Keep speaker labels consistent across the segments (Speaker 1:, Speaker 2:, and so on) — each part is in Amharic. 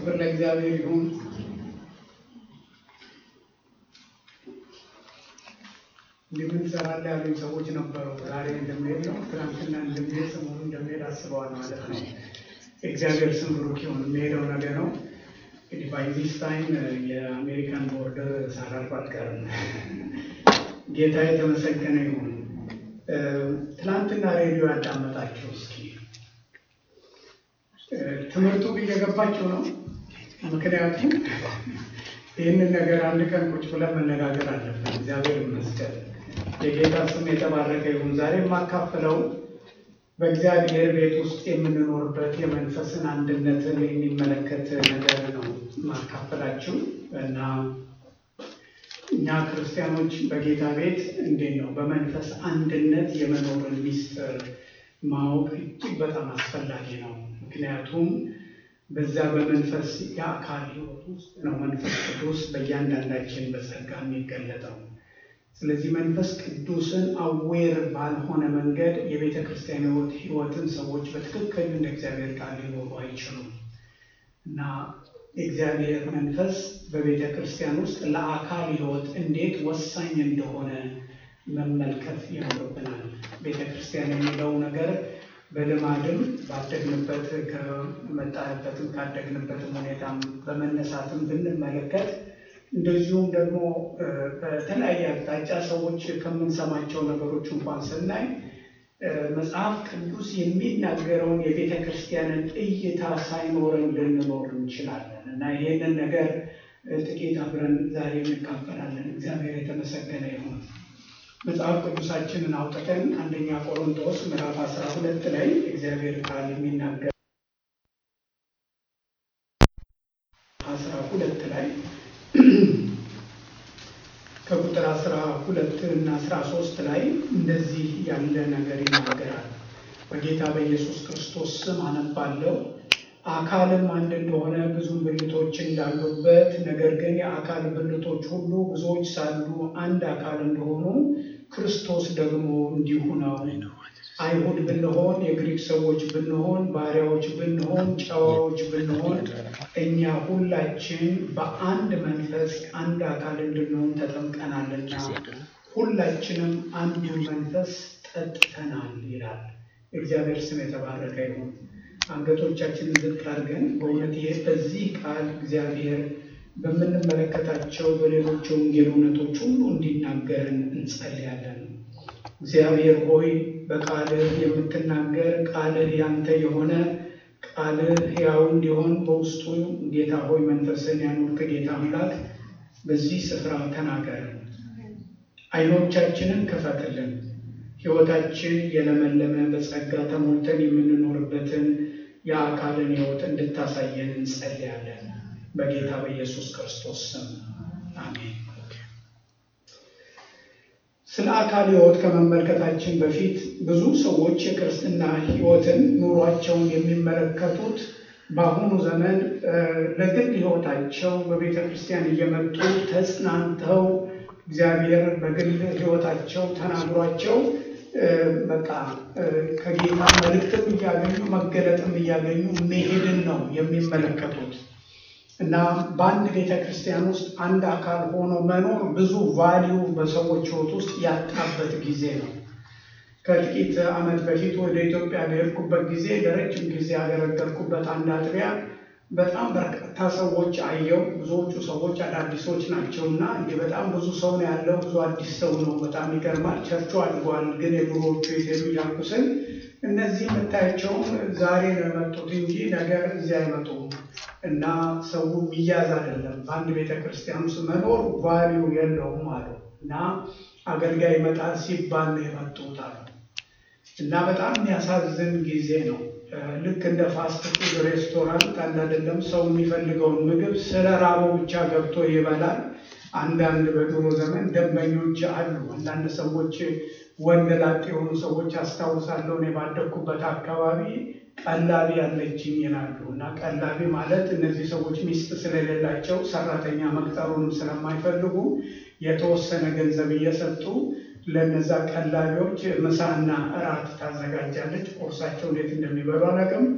Speaker 1: ክብር ለእግዚአብሔር ይሁን። እንዲህ ምን ትሰራለህ ያሉኝ ሰዎች ነበሩ። ዛሬ እንደሚሄድ ነው፣ ትናንትና እንደሚሄድ ሰሞኑ እንደሚሄድ አስበዋል ማለት ነው። እግዚአብሔር ስም ብሩክ ይሁን። የሚሄደው ነገ ነው። እንግዲህ ባይዚስ ታይም የአሜሪካን ቦርደር ሳላልፍ አልቀርም። ጌታ የተመሰገነ ይሁን። ትናንትና ሬዲዮ ያዳመጣችሁ እስኪ ትምህርቱ እየገባችሁ ነው። ምክንያቱም ይህንን ነገር አንድ ቀን ቁጭ ብለን መነጋገር አለብን። እግዚአብሔር ይመስገን። የጌታ ስም የተባረከ ይሁን። ዛሬ የማካፍለው በእግዚአብሔር ቤት ውስጥ የምንኖርበት የመንፈስን አንድነትን የሚመለከት ነገር ነው ማካፈላችሁ እና እኛ ክርስቲያኖች በጌታ ቤት እንዴት ነው በመንፈስ አንድነት የመኖርን ሚስጥር ማወቅ እጅግ በጣም አስፈላጊ ነው። ምክንያቱም በዛ በመንፈስ የአካል ሕይወት ውስጥ ነው መንፈስ ቅዱስ በእያንዳንዳችን በጸጋ የሚገለጠው። ስለዚህ መንፈስ ቅዱስን አዌር ባልሆነ መንገድ የቤተ ክርስቲያን ሕይወት ሕይወትን ሰዎች በትክክል እንደ እግዚአብሔር ቃል ሊኖሩ አይችሉም እና የእግዚአብሔር መንፈስ በቤተ ክርስቲያን ውስጥ ለአካል ሕይወት እንዴት ወሳኝ እንደሆነ መመልከት ይኖርብናል። ቤተ ክርስቲያን የሚለው ነገር በልማድም ባደግንበት ከመጣንበትም ካደግንበትም ሁኔታም በመነሳትም ብንመለከት እንደዚሁም ደግሞ በተለያየ አቅጣጫ ሰዎች ከምንሰማቸው ነገሮች እንኳን ስናይ መጽሐፍ ቅዱስ የሚናገረውን የቤተ ክርስቲያንን እይታ ሳይኖረን ልንኖር እንችላለን እና ይሄንን ነገር ጥቂት አብረን ዛሬ እንካፈላለን። እግዚአብሔር የተመሰገነ ይሁን። መጽሐፍ ቅዱሳችንን አውጥተን አንደኛ ቆሮንቶስ ምዕራፍ አስራ ሁለት ላይ እግዚአብሔር ቃል የሚናገር አስራ ሁለት ላይ ከቁጥር አስራ ሁለት እና አስራ ሶስት ላይ እንደዚህ ያለ ነገር ይናገራል። በጌታ በኢየሱስ ክርስቶስ ስም አነባለሁ። አካልም አንድ እንደሆነ ብዙ ብልቶች እንዳሉበት፣ ነገር ግን የአካል ብልቶች ሁሉ ብዙዎች ሳሉ አንድ አካል እንደሆኑ ክርስቶስ ደግሞ እንዲሁ ነው። አይሁድ ብንሆን፣ የግሪክ ሰዎች ብንሆን፣ ባሪያዎች ብንሆን፣ ጨዋዎች ብንሆን፣ እኛ ሁላችን በአንድ መንፈስ አንድ አካል እንድንሆን ተጠምቀናልና ሁላችንም አንዱ መንፈስ ጠጥተናል ይላል። እግዚአብሔር ስም የተባረከ ይሁን። አንገቶቻችንን ዝቅ አድርገን በእውነት ይሄ በዚህ ቃል እግዚአብሔር በምንመለከታቸው በሌሎች ወንጌል እውነቶች ሁሉ እንዲናገርን እንጸልያለን። እግዚአብሔር ሆይ በቃልህ የምትናገር ቃልህ ያንተ የሆነ ቃልህ ሕያው እንዲሆን በውስጡ ጌታ ሆይ መንፈስን ያኖርክ ጌታ አምላክ በዚህ ስፍራ ተናገር። ዓይኖቻችንን ክፈትልን። ሕይወታችን የለመለመ በጸጋ ተሞልተን የምንኖርበትን የአካልን ሕይወት እንድታሳየን እንጸልያለን። በጌታ በኢየሱስ ክርስቶስ ስም አሜን። ስለ አካል ሕይወት ከመመልከታችን በፊት ብዙ ሰዎች የክርስትና ሕይወትን ኑሯቸውን የሚመለከቱት በአሁኑ ዘመን ለግል ሕይወታቸው በቤተ ክርስቲያን እየመጡ ተጽናንተው እግዚአብሔር በግል ሕይወታቸው ተናግሯቸው በቃ ከጌታ መልእክትም እያገኙ መገለጥም እያገኙ መሄድን ነው የሚመለከቱት እና በአንድ ቤተ ክርስቲያን ውስጥ አንድ አካል ሆኖ መኖር ብዙ ቫሊዩ በሰዎች ሕይወት ውስጥ ያጣበት ጊዜ ነው። ከጥቂት ዓመት በፊት ወደ ኢትዮጵያ በሄድኩበት ጊዜ ለረጅም ጊዜ ያገለገልኩበት አንድ አጥቢያ በጣም በርካታ ሰዎች አየው። ብዙዎቹ ሰዎች አዳዲሶች ናቸው እና እንዲህ በጣም ብዙ ሰው ነው ያለው። ብዙ አዲስ ሰው ነው። በጣም ይገርማል። ቸርቹ አድጓል፣ ግን የድሮዎቹ የሄዱ ያልኩስን እነዚህ የምታያቸውም ዛሬ ነው የመጡት እንጂ ነገር እዚህ አይመጡም እና ሰው ሚያዝ አይደለም። በአንድ ቤተ ክርስቲያን ውስጥ መኖር ቫሊዩ የለውም አሉ እና አገልጋይ ይመጣል ሲባል ነው የመጡት አሉ እና በጣም የሚያሳዝን ጊዜ ነው። ልክ እንደ ፋስት ፉድ ሬስቶራንት አንድ አይደለም። ሰው የሚፈልገውን ምግብ ስለ ራበው ብቻ ገብቶ ይበላል። አንዳንድ በድሮ ዘመን ደንበኞች አሉ። አንዳንድ ሰዎች ወንድ ላጤ የሆኑ ሰዎች አስታውሳለሁ። እኔ ባደግኩበት አካባቢ ቀላቢ ያለችኝ ይላሉ እና ቀላቢ ማለት እነዚህ ሰዎች ሚስት ስለሌላቸው ሰራተኛ መቅጠሩንም ስለማይፈልጉ የተወሰነ ገንዘብ እየሰጡ ለነዛ ቀላቢዎች ምሳና እራት ታዘጋጃለች። ቁርሳቸው እንዴት እንደሚበሉ አላውቅም።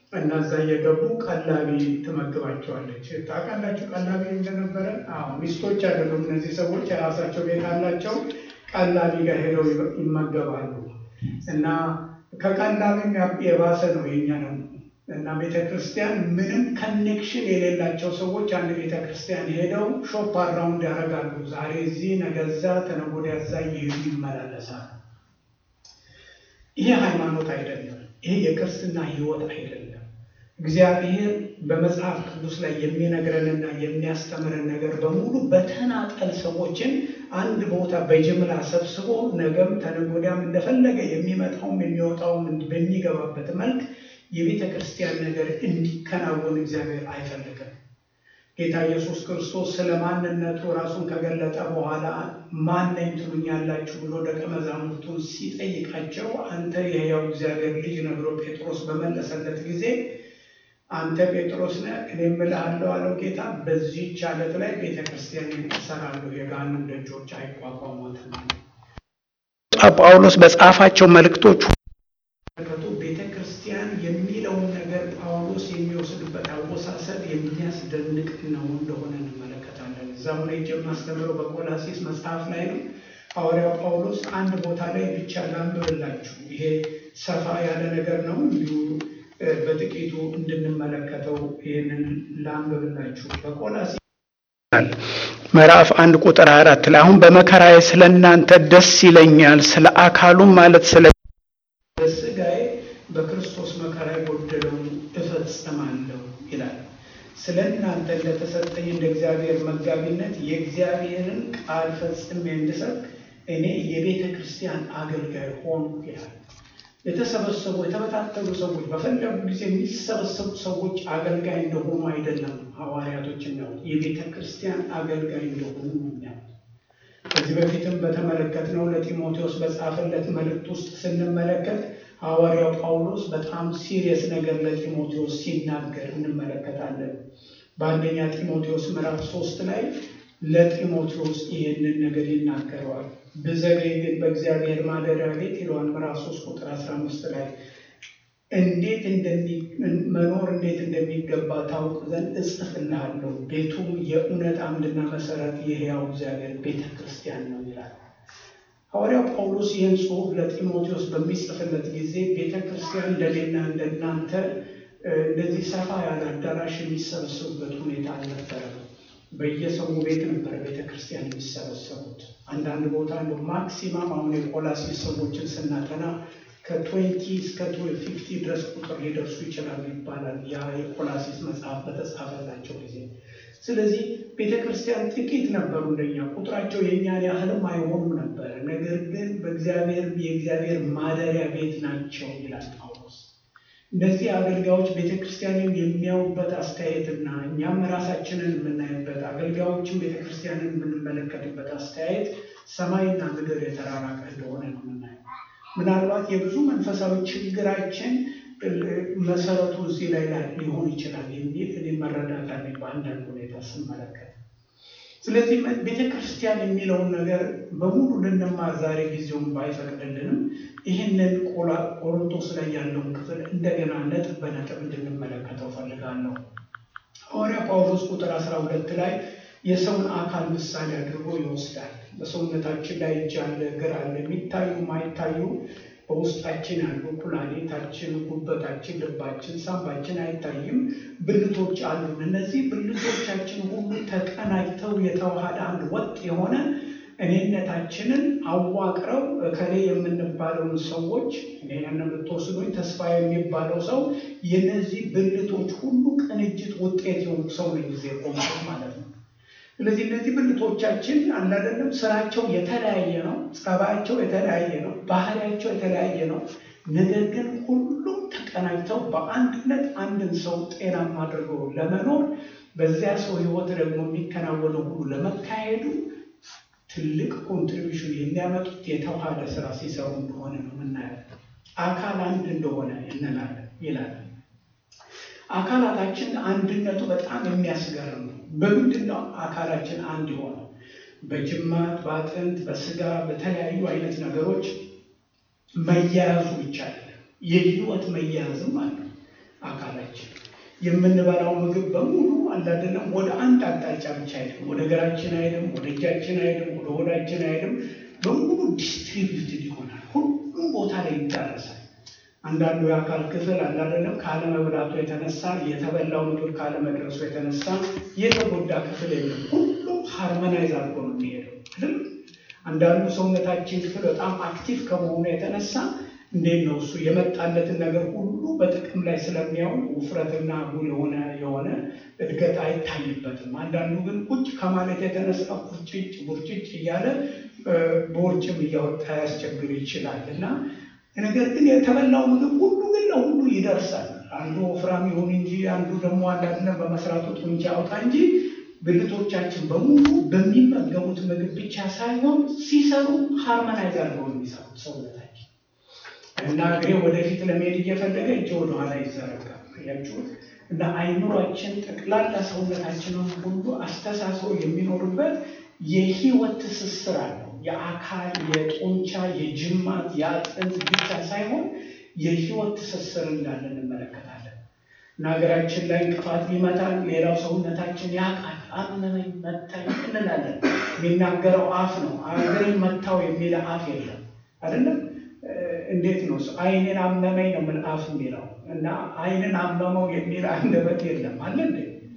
Speaker 1: እና እዛ እየገቡ ቀላቢ ትመግባቸዋለች። ታውቃላችሁ ቀላቢ እንደነበረ? አዎ ሚስቶች አይደሉም እነዚህ ሰዎች የራሳቸው ቤት አላቸው። ቀላቢ ጋር ሄደው ይመገባሉ። እና ከቀላቢም የባሰ ነው የኛ ነው። እና ቤተ ክርስቲያን ምንም ከኔክሽን የሌላቸው ሰዎች አንድ ቤተ ክርስቲያን ሄደው ሾፕ አራውንድ ያደርጋሉ። ዛሬ እዚህ ነገ እዛ ተነገ ወዲያ እዛ እየሄዱ ይመላለሳሉ። ይሄ ሃይማኖት አይደለም። ይሄ የክርስትና ሕይወት አይደለም። እግዚአብሔር በመጽሐፍ ቅዱስ ላይ የሚነግረንና የሚያስተምረን ነገር በሙሉ በተናጠል ሰዎችን አንድ ቦታ በጅምላ ሰብስቦ ነገም ተነገ ወዲያም እንደፈለገ የሚመጣውም የሚወጣውም በሚገባበት መልክ የቤተ ክርስቲያን ነገር እንዲከናወን እግዚአብሔር አይፈልግም። ጌታ ኢየሱስ ክርስቶስ ስለ ማንነቱ ራሱን ከገለጠ በኋላ ማን ነኝ ትሉኛላችሁ ብሎ ደቀ መዛሙርቱን ሲጠይቃቸው አንተ የሕያው እግዚአብሔር ልጅ ነህ ብሎ ጴጥሮስ በመለሰለት ጊዜ አንተ ጴጥሮስ ነህ፣ እኔ እምልሃለሁ አለው ጌታ፣ በዚህች ዓለት ላይ ቤተ ክርስቲያን እሰራለሁ፣ የገሃነም ደጆች አይቋቋሟትም። ጳውሎስ በጻፋቸው መልእክቶች ቤተ ክርስቲያን የሚለውን ነገር ጳውሎስ የሚወስድበት አወሳሰድ የሚያስደንቅ ነው እንደሆነ እንመለከታለን። እዛም ላይ የማስተምረው በቆላሲስ መጽሐፍ ላይ ነው። ሐዋርያው ጳውሎስ አንድ ቦታ ላይ ብቻ ላንብብላችሁ። ይሄ ሰፋ ያለ ነገር ነው እንዲሁ በጥቂቱ እንድንመለከተው ይህንን ላንብብላችሁ። በቆላሲስ ምዕራፍ አንድ ቁጥር አራት ላይ አሁን በመከራዬ ስለ እናንተ ደስ ይለኛል፣ ስለ አካሉም ማለት ስለ በስጋዬ በክርስቶስ መከራ የጎደለውን እፈጽማለሁ ይላል። ስለ እናንተ እንደተሰጠኝ እንደ እግዚአብሔር መጋቢነት የእግዚአብሔርን ቃል ፈጽሜ እንድሰብክ እኔ የቤተ ክርስቲያን አገልጋይ ሆንኩ ይላል። የተሰበሰቡ የተበታተሉ ሰዎች በፈለጉ ጊዜ የሚሰበሰቡ ሰዎች አገልጋይ እንደሆኑ አይደለም ሐዋርያቶች የሚያውቁ የቤተ ክርስቲያን አገልጋይ እንደሆኑ የሚያውቁ ከዚህ በፊትም በተመለከትነው ለጢሞቴዎስ በጻፈለት መልእክት ውስጥ ስንመለከት ሐዋርያው ጳውሎስ በጣም ሲሪየስ ነገር ለጢሞቴዎስ ሲናገር እንመለከታለን። በአንደኛ ጢሞቴዎስ ምዕራፍ ሶስት ላይ ለጢሞቴዎስ ይህንን ነገር ይናገረዋል። ብዘገይ ግን በእግዚአብሔር ማደሪያ ቤት ይለዋል። ምዕራፍ ሶስት ቁጥር አስራ አምስት ላይ እንዴት መኖር እንዴት እንደሚገባ ታውቅ ዘንድ እጽፍልሃለሁ። ቤቱም የእውነት አምድና መሰረት የሕያው እግዚአብሔር ቤተ ክርስቲያን ነው ይላል። ሐዋርያው ጳውሎስ ይህን ጽሑፍ ለጢሞቴዎስ በሚጽፍለት ጊዜ ቤተ ክርስቲያን እንደኔና እንደናንተ እንደዚህ ሰፋ ያለ አዳራሽ የሚሰበሰቡበት ሁኔታ አልነበረም። በየሰው ቤት ነበረ ቤተ ክርስቲያን የሚሰበሰቡት። አንዳንድ ቦታ ነው ማክሲማም አሁን የቆላሲስ ሰዎችን ስናጠና ከትዌንቲ እስከ ፊፍቲ ድረስ ቁጥር ሊደርሱ ይችላሉ ይባላል። ያ የቆላሲስ መጽሐፍ በተጻፈላቸው ጊዜ። ስለዚህ ቤተ ክርስቲያን ጥቂት ነበሩ፣ እንደኛ ቁጥራቸው የእኛን ያህልም አይሆኑም ነበረ። ነገር ግን በእግዚአብሔር የእግዚአብሔር ማደሪያ ቤት ናቸው ይላል ጳውሎስ። እነዚህ አገልጋዮች ቤተ ክርስቲያንን የሚያዩበት አስተያየትና እኛም ራሳችንን የምናይበት አገልጋዮችን ቤተ ክርስቲያንን የምንመለከትበት አስተያየት ሰማይና ምድር የተራራቀ እንደሆነ ነው የምናየው። ምናልባት የብዙ መንፈሳዊ ችግራችን መሰረቱ እዚህ ላይ ሊሆን ይችላል የሚል እኔ መረዳት አለኝ በአንዳንድ ሁኔታ ስመለከት። ስለዚህ ቤተ ክርስቲያን የሚለውን ነገር በሙሉ ልንማር ዛሬ ጊዜውን ባይፈቅድልንም ይህንን ቆሮንቶስ ላይ ያለውን ክፍል እንደገና ነጥብ በነጥብ እንድንመለከተው ፈልጋለሁ። ሐዋርያ ጳውሎስ ቁጥር አስራ ሁለት ላይ የሰውን አካል ምሳሌ አድርጎ ይወስዳል። በሰውነታችን ላይ እጅ አለ፣ እግር አለ፣ የሚታዩ ማይታዩ በውስጣችን ያሉ ኩላሊታችን፣ ጉበታችን፣ ልባችን፣ ሳምባችን አይታይም፣ ብልቶች አሉን። እነዚህ ብልቶቻችን ሁሉ ተቀናጅተው የተዋሃደ አንድ ወጥ የሆነ እኔነታችንን አዋቅረው እከሌ የምንባለውን ሰዎች እኔ ያን የምትወስዱኝ ተስፋ የሚባለው ሰው የነዚህ ብልቶች ሁሉ ቅንጅት ውጤት የሆኑ ሰው ነው ጊዜ ቆምት ማለት ነው። ስለዚህ እነዚህ ብልቶቻችን አንዳንድም ስራቸው የተለያየ ነው፣ ጸባያቸው የተለያየ ነው፣ ባህሪያቸው የተለያየ ነው። ነገር ግን ሁሉም ተቀናጅተው በአንድነት አንድን ሰው ጤናማ አድርገው ለመኖር በዚያ ሰው ሕይወት ደግሞ የሚከናወነው ሁሉ ለመካሄዱ ትልቅ ኮንትሪቢሽን የሚያመጡት የተዋሃደ ስራ ሲሰሩ እንደሆነ ነው የምናየው። አካል አንድ እንደሆነ እንላለን ይላል። አካላታችን አንድነቱ በጣም የሚያስገርም ነው። በምንድን ነው አካላችን አንድ የሆነው? በጅማት፣ በአጥንት፣ በስጋ በተለያዩ አይነት ነገሮች መያያዙ ብቻ አይደለም፣ የህይወት መያያዝም አለ። አካላችን የምንበላው ምግብ በሙሉ አላደለም ወደ አንድ አቅጣጫ ብቻ አይሄድም። ወደ እግራችን አይሄድም፣ ወደ እጃችን አይሄድም፣ ወደ ሆዳችን አይሄድም። በሙሉ ዲስትሪቢዩትድ ይሆናል። ሁሉም ቦታ ላይ ይዳረሳል። አንዳንዱ የአካል ክፍል አላደለም ካለመብላቱ የተነሳ የተበላው ምግብ ካለመድረሱ የተነሳ የተጎዳ ክፍል የለም። ሁሉም ሃርመናይዝ አድርጎ ነው የሚሄደው አይደል? አንዳንዱ ሰውነታችን ክፍል በጣም አክቲቭ ከመሆኑ የተነሳ እንዴት ነው እሱ የመጣለትን ነገር ሁሉ በጥቅም ላይ ስለሚያውል ውፍረትና ጉል የሆነ የሆነ እድገት አይታይበትም። አንዳንዱ ግን ቁጭ ከማለት የተነሳ ቡርጭጭ ቡርጭጭ እያለ በውርጭም እያወጣ ያስቸግር ይችላል እና ነገር ግን የተበላው ምግብ ሁሉ ግን ለሁሉ ይደርሳል። አንዱ ወፍራም ይሁን እንጂ አንዱ ደግሞ አንዳንድ በመስራቱ ጡንቻ ያውጣ እንጂ ብልቶቻችን በሙሉ በሚመገቡት ምግብ ብቻ ሳይሆን ሲሰሩ ሃርመናይዝ አድርገው የሚሰሩት ሰውነታችን እና እግሬ ወደፊት ለመሄድ እየፈለገ እጅ ወደኋላ ይዘረጋል። ያችሁት እና አይምሯችን ጠቅላላ ሰውነታችንን ሁሉ አስተሳስሮ የሚኖርበት የህይወት ትስስር አለው። የአካል የጡንቻ የጅማት የአጥንት ብቻ ሳይሆን የህይወት ትስስር እንዳለ እንመለከታለን። እና ሀገራችን ላይ እንቅፋት ቢመታን ሌላው ሰውነታችን ያውቃል። አመመኝ መታኝ እንላለን። የሚናገረው አፍ ነው። አገርን መታው የሚል አፍ የለም አይደለም። እንዴት ነው አይንን አመመኝ ነው ምን አፍ የሚለው እና አይንን አመመው የሚል አንደበት የለም አለ እንዴ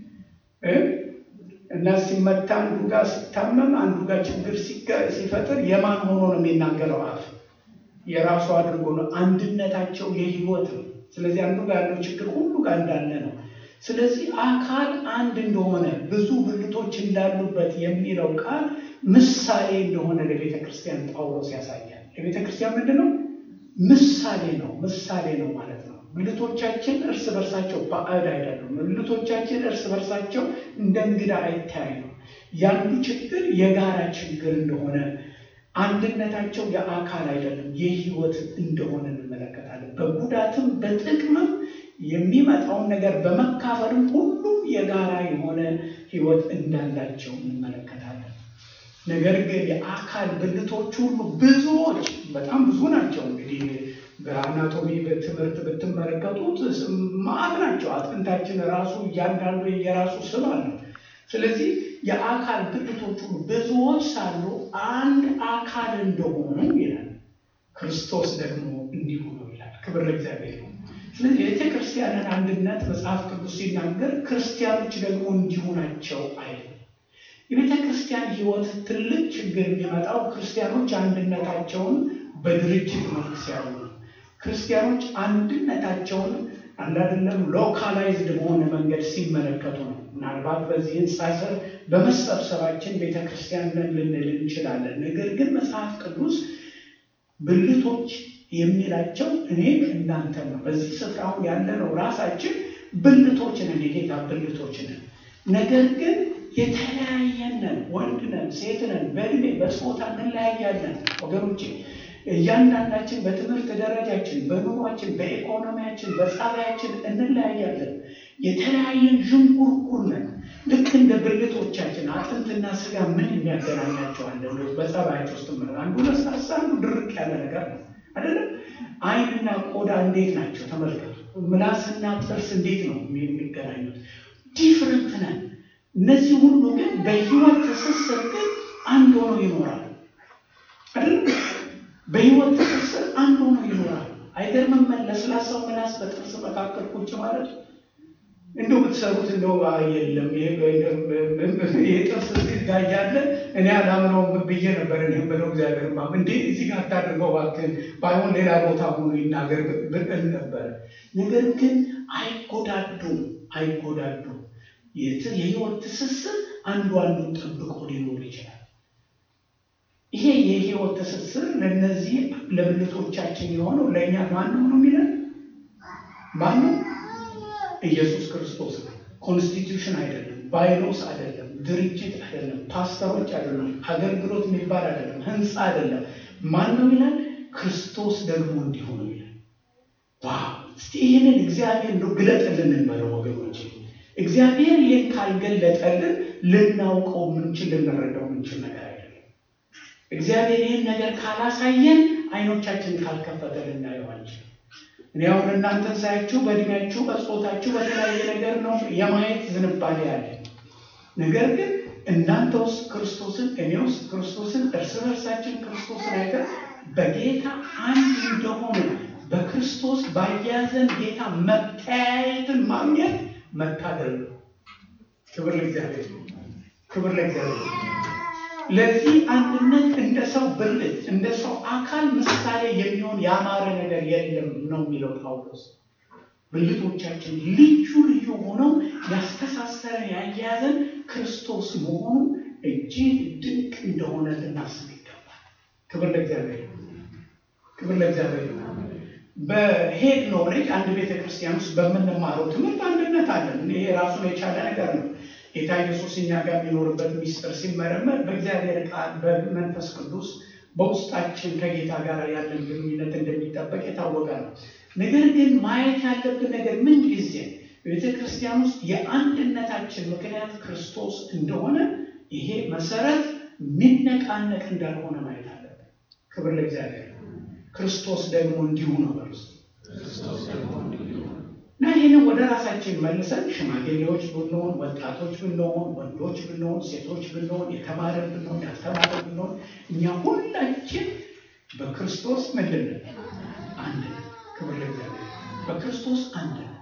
Speaker 1: እና ሲመታ አንዱ ጋር ሲታመም አንዱ ጋር ችግር ሲፈጥር የማን ሆኖ ነው የሚናገረው አፍ የራሱ አድርጎ ነው አንድነታቸው የህይወት ነው ስለዚህ አንዱ ጋር ያለው ችግር ሁሉ ጋር እንዳለ ነው ስለዚህ አካል አንድ እንደሆነ ብዙ ብልቶች እንዳሉበት የሚለው ቃል ምሳሌ እንደሆነ ለቤተ ክርስቲያን ጳውሎስ ያሳያል ለቤተ ክርስቲያን ምንድን ነው ምሳሌ ነው ምሳሌ ነው ማለት ነው ብልቶቻችን እርስ በርሳቸው ባዕድ አይደሉም ብልቶቻችን እርስ በርሳቸው እንደ እንግዳ አይታይ ነው ያንዱ ችግር የጋራ ችግር እንደሆነ አንድነታቸው የአካል አይደለም የህይወት እንደሆነ እንመለከታለን በጉዳትም በጥቅምም የሚመጣውን ነገር በመካፈልም ሁሉም የጋራ የሆነ ህይወት እንዳላቸው እንመለከታለን ነገር ግን የአካል ብልቶች ሁሉ ብዙዎች በጣም ብዙ ናቸው እንግዲህ በአናቶሚ ትምህርት ብትመለከቱት ማዕት ናቸው አጥንታችን ራሱ እያንዳንዱ የራሱ ስም አለው ስለዚህ የአካል ብልቶች ሁሉ ብዙዎች ሳሉ አንድ አካል እንደሆኑ ይላል ክርስቶስ ደግሞ እንዲሁ ነው ይላል ክብር ለእግዚአብሔር ነው ስለዚህ የቤተ ክርስቲያንን አንድነት መጽሐፍ ቅዱስ ሲናገር ክርስቲያኖች ደግሞ እንዲሁ ናቸው አይልም የቤተ ክርስቲያን ህይወት ትልቅ ችግር የሚመጣው ክርስቲያኖች አንድነታቸውን በድርጅት መልክ ሲያዩ ነው ክርስቲያኖች አንድነታቸውን አንዳንድለም ሎካላይዝድ በሆነ መንገድ ሲመለከቱ ነው ምናልባት በዚህ ህንፃ ስር በመሰብሰባችን ቤተክርስቲያን ነን ልንል እንችላለን ነገር ግን መጽሐፍ ቅዱስ ብልቶች የሚላቸው እኔ እናንተ ነው በዚህ ስፍራ አሁን ያለነው ራሳችን ብልቶች ነን የጌታ ብልቶች ነን ነገር ግን የተለያየነን ወንድ ነን ሴት ነን በእድሜ በጾታ እንለያያለን ወገኖቼ እያንዳንዳችን በትምህርት ደረጃችን በኑሯችን በኢኮኖሚያችን በጸባያችን እንለያያለን የተለያየን ዥንጉርጉር ነን ልክ እንደ ብልቶቻችን አጥንትና ስጋ ምን የሚያገናኛቸው አለ በጸባያቸው ውስጥ ምለ አንዱ ለስላሳ አንዱ ድርቅ ያለ ነገር ነው አይደለም አይንና ቆዳ እንዴት ናቸው ተመልከቱ ምላስና ጥርስ እንዴት ነው የሚገናኙት ዲፍረንት ነን እነዚህ ሁሉ ግን በህይወት ትስስር ግን አንድ ሆነው ይኖራል አይደለም በህይወት ትስስር አንድ ሆኖ ይኖራል አይገርምም ለስላሳው ምላስ በጥርስ መካከል ቁጭ ማለት እንደው ብትሰሩት እንደው የለም ይሄ ጥርስ እዚህ ጋር እያለ እኔ አላምነውም ብዬ ነበር እኔ ብለው እግዚአብሔር ማ እንዴ እዚህ ጋር ታድርገው እባክህን ባይሆን ሌላ ቦታ ሆኖ ይናገር ብቅል ነበር ነገር ግን አይጎዳዱም አይጎዳዱም የህይወት ትስስር አንዱ አንዱን ጠብቆ ሊኖር ይችላል ይሄ የህይወት ትስስር ለነዚህ ለብልቶቻችን የሆነው ለእኛ ማነው ነው የሚለን ማነው ኢየሱስ ክርስቶስ ነው ኮንስቲቱሽን አይደለም ባይሎስ አይደለም ድርጅት አይደለም ፓስተሮች አይደለም አገልግሎት የሚባል አይደለም ህንፃ አይደለም ማን ነው ይላል ክርስቶስ ደግሞ እንዲሁ ነው ይላል እስቲ ይህንን እግዚአብሔር እንደው ግለጥልን እንበለው ወገኖች እግዚአብሔር ይህን ካልገለጠልን ልናውቀው ምንችል ልንረዳው ምንችል ነገር አይደለም እግዚአብሔር ይህን ነገር ካላሳየን አይኖቻችን ካልከፈተ ልናየው አንችልም እኔ አሁን እናንተን ሳያችሁ በእድሜያችሁ በጾታችሁ በተለያየ ነገር ነው የማየት ዝንባሌ ያለ ነገር ግን እናንተ ውስጥ ክርስቶስን እኔ ውስጥ ክርስቶስን እርስ በርሳችን ክርስቶስን አይተን በጌታ አንድ እንደሆነ በክርስቶስ ባያዘን ጌታ መተያየትን ማግኘት መታደል ነው። ክብር ለእግዚአብሔር፣ ክብር ለእግዚአብሔር። ለዚህ አንድነት እንደ ሰው ብልት እንደ ሰው አካል ምሳሌ የሚሆን ያማረ ነገር የለም ነው የሚለው ጳውሎስ። ብልቶቻችን ልዩ ልዩ ሆነው ያስተሳሰረን ያያያዘን ክርስቶስ መሆኑ እጅግ ድንቅ እንደሆነ ልናስብ ይገባል። ክብር ለእግዚአብሔር፣ ክብር ለእግዚአብሔር። በሄድ ኖሌጅ አንድ ቤተ ክርስቲያን ውስጥ በምንማረው ትምህርት አንድነት አለን። ይሄ ራሱን የቻለ ነገር ነው። ጌታ ኢየሱስ እኛ ጋር የሚኖርበት ሚስጥር ሲመረመር በእግዚአብሔር ቃል በመንፈስ ቅዱስ በውስጣችን ከጌታ ጋር ያለን ግንኙነት እንደሚጠበቅ የታወቀ ነው። ነገር ግን ማየት ያለብን ነገር ምን ጊዜ በቤተ ክርስቲያን ውስጥ የአንድነታችን ምክንያት ክርስቶስ እንደሆነ ይሄ መሰረት የሚነቃነቅ እንዳልሆነ ማየት አለብን። ክብር ለእግዚአብሔር። ክርስቶስ ደግሞ እንዲሁ ነው በርስ እና ይህንን ወደ ራሳችን መልሰን ሽማግሌዎች ብንሆን፣ ወጣቶች ብንሆን፣ ወንዶች ብንሆን፣ ሴቶች ብንሆን፣ የተማረ ብንሆን፣ ያልተማረ ብንሆን እኛ ሁላችን በክርስቶስ ምንድን ነን? አንድ ነን። ክብር ለእግዚአብሔር። በክርስቶስ አንድ ነን።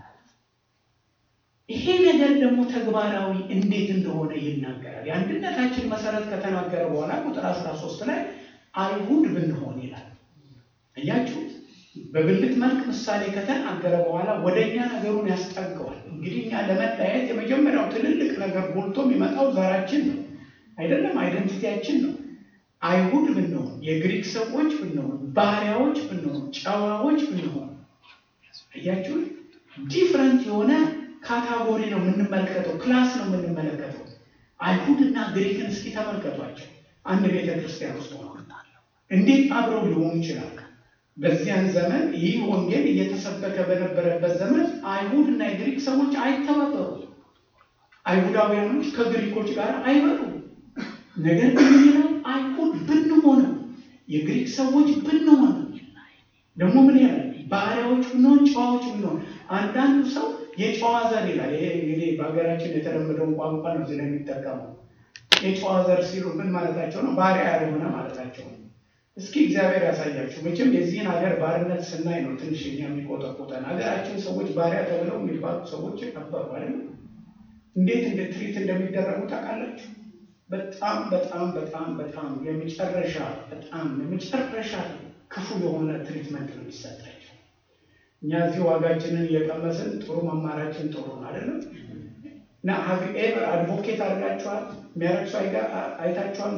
Speaker 1: ይሄ ነገር ደግሞ ተግባራዊ እንዴት እንደሆነ ይናገራል። የአንድነታችን መሰረት ከተናገረ በኋላ ቁጥር 13 ላይ አይሁድ ብንሆን ይላል። እያችሁት በብልት መልክ ምሳሌ ከተናገረ በኋላ ወደ እኛ ነገሩን ያስጠገዋል። እንግዲህ እኛ ለመለያየት የመጀመሪያው ትልልቅ ነገር ጎልቶ የሚመጣው ዘራችን ነው አይደለም፣ አይደንቲቲያችን ነው። አይሁድ ብንሆን፣ የግሪክ ሰዎች ብንሆን፣ ባሪያዎች ብንሆን፣ ጨዋዎች ብንሆን፣ እያችሁት ዲፍረንት የሆነ ካታጎሪ ነው የምንመለከተው፣ ክላስ ነው የምንመለከተው። አይሁድና ግሪክን እስኪ ተመልከቷቸው። አንድ ቤተ ክርስቲያን ውስጥ ሆነ እንዴት አብረው ሊሆኑ ይችላል? በዚያን ዘመን ይህ ወንጌል እየተሰበከ በነበረበት ዘመን አይሁድ እና የግሪክ ሰዎች አይተባበሩ። አይሁዳውያኖች ከግሪኮች ጋር አይበሉ። ነገር ግን ይላል አይሁድ ብንሆን የግሪክ ሰዎች ብንሆን ደግሞ ምን ያለ ባሪያዎች ብንሆን ጨዋዎች ብንሆን አንዳንዱ ሰው የጨዋ ዘር ይላል። ይሄ እንግዲህ በሀገራችን የተለመደውን ቋንቋ ነው እዚህ ላይ የሚጠቀመው። የጨዋ ዘር ሲሉ ምን ማለታቸው ነው? ባሪያ ያልሆነ ማለታቸው ነው። እስኪ እግዚአብሔር ያሳያችሁ። መቼም የዚህን ሀገር ባርነት ስናይ ነው ትንሽ እኛ የሚቆጠቁጠን። ሀገራችን ሰዎች ባሪያ ተብለው የሚባሉ ሰዎች ነበሩ አይደል? እንዴት እንደ ትሪት እንደሚደረጉ ታውቃላችሁ? በጣም በጣም በጣም በጣም የመጨረሻ በጣም የመጨረሻ ክፉ የሆነ ትሪትመንት ነው የሚሰጣቸው። እኛ እዚህ ዋጋችንን እየቀመስን ጥሩ መማራችን ጥሩ ነው አይደለም? እና ሀቭ ኤቨር አድቮኬት አድርጋችኋል? የሚያረግሱ አይታችኋል?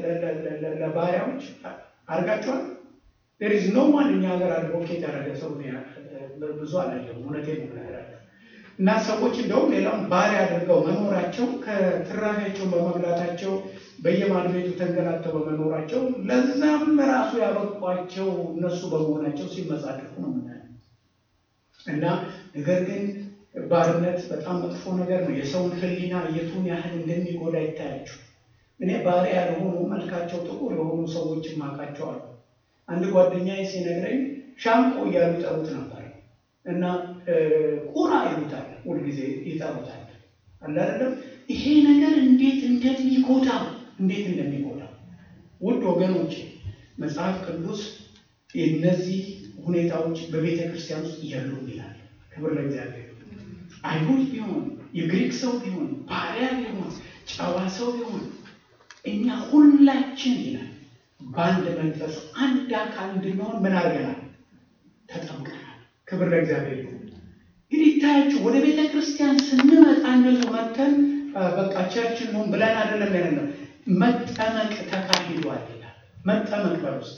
Speaker 1: ለባሪያዎች አድርጋችኋል? ዴር ኢዝ ኖ ዋን እኛ ሀገር አድቮኬት ያደረገ ሰው ብዙ አላየሁም። እውነቴን ነው የምነግራቸው። እና ሰዎች እንደውም ሌላውን ባሪያ አድርገው መኖራቸው ከትራፊያቸው በመብላታቸው በየማድ ቤቱ ተንገላተው በመኖራቸው ለዛም ራሱ ያበቋቸው እነሱ በመሆናቸው ሲመጻደቁ ነው የምናየው። እና ነገር ግን ባርነት በጣም መጥፎ ነገር ነው። የሰውን ሕሊና የቱን ያህል እንደሚጎዳ ይታያችሁ። እኔ ባሪያ ያልሆኑ መልካቸው ጥቁር የሆኑ ሰዎች ማቃቸው አሉ። አንድ ጓደኛዬ ሲነግረኝ ሻንቆ እያሉ ይጠሩት ነበር እና ቁራ ይሉታል፣ ሁልጊዜ ይጠሩታል። አላደለም ይሄ ነገር እንዴት እንደሚጎዳ እንዴት እንደሚጎዳ ውድ ወገኖች፣ መጽሐፍ ቅዱስ እነዚህ ሁኔታዎች በቤተ ክርስቲያን ውስጥ የሉም ይላል። ክብር ለእግዚአብሔር። አይሁድ ቢሆን የግሪክ ሰው ቢሆን ባሪያ ቢሆን ጨዋ ሰው ቢሆን እኛ ሁላችን ይላል በአንድ መንፈስ አንድ አካል እንድንሆን ምን አድርገናል? ተጠምቀናል። ክብር ለእግዚአብሔር ይሁን። እንግዲህ ይታያችሁ ወደ ቤተ ክርስቲያን ስንመጣ እንደዚሁ መተን በቃ ቸርችን ነው ብለን አይደለም ያለ መጠመቅ ተካሂዷል ይላል። መጠመቅ በውስጥ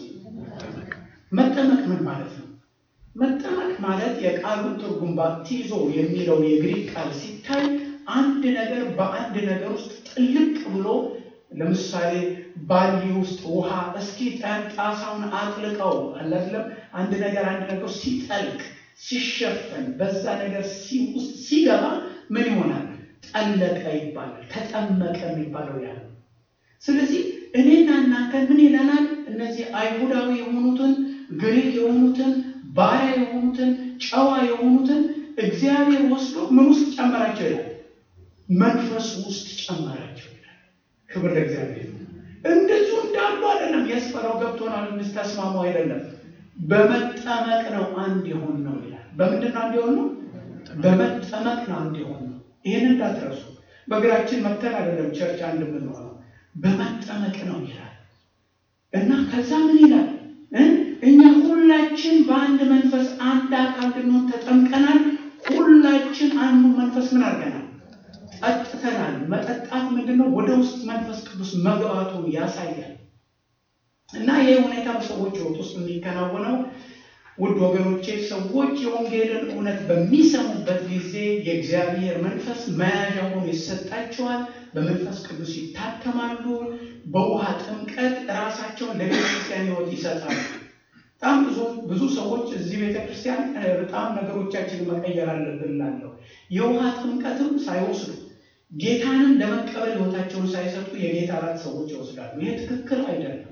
Speaker 1: መጠመቅ ምን ማለት ነው? መጠመቅ ማለት የቃሉን ትርጉም ባፕቲዞ የሚለው የግሪክ ቃል ሲታይ አንድ ነገር በአንድ ነገር ውስጥ ጥልቅ ብሎ ለምሳሌ ባሊ ውስጥ ውሃ እስኪ ጣሳውን አጥልቀው አላለም። አንድ ነገር አንድ ነገር ሲጠልቅ ሲሸፈን በዛ ነገር ውስጥ ሲገባ ምን ይሆናል? ጠለቀ ይባላል። ተጠመቀ የሚባለው ያ ነው። ስለዚህ እኔና እናንተ ምን ይለናል? እነዚህ አይሁዳዊ የሆኑትን ግሪክ የሆኑትን ባሪያ የሆኑትን ጨዋ የሆኑትን እግዚአብሔር ወስዶ ምን ውስጥ ጨመራቸው ይላል? መንፈስ ውስጥ ጨመራቸው ይላል። ክብር ለእግዚአብሔር። እንደዚሁ እንዳሉ አይደለም። ያስፈራው ገብቶናል እንድታስማሙ አይደለም። በመጠመቅ ነው አንድ የሆን ነው ይላል። በምንድን ነው አንድ የሆን ነው? በመጠመቅ ነው አንድ የሆን ነው። ይህን እንዳትረሱ። በእግራችን መተን አይደለም ቸርች አንድ የምንሆነው በመጠመቅ ነው ይላል እና ከዛ ምን ይላል? እኛ ሁላችን በአንድ መንፈስ አንድ አካል እንድንሆን ተጠምቀናል። ሁላችን አንዱ መንፈስ ምን አድርገናል? ጠጥተናል። መጠጣት ምንድን ነው? ወደ ውስጥ መንፈስ ቅዱስ መግባቱን ያሳያል። እና ይህ ሁኔታ በሰዎች ሕይወት ውስጥ የሚከናወነው ውድ ወገኖቼ፣ ሰዎች የወንጌልን እውነት በሚሰሙበት ጊዜ የእግዚአብሔር መንፈስ መያዣ ሆኖ ይሰጣቸዋል። በመንፈስ ቅዱስ ይታተማሉ። በውሃ ጥምቀት ራሳቸውን ለቤተክርስቲያን ሕይወት ይሰጣሉ። በጣም ብዙ ብዙ ሰዎች እዚህ ቤተክርስቲያን በጣም ነገሮቻችንን መቀየር አለብን እላለሁ። የውሃ ጥምቀትም ሳይወስዱ ጌታንም ለመቀበል ሕይወታቸውን ሳይሰጡ የጌታ እራት ሰዎች ይወስዳሉ። ይህ ትክክል አይደለም።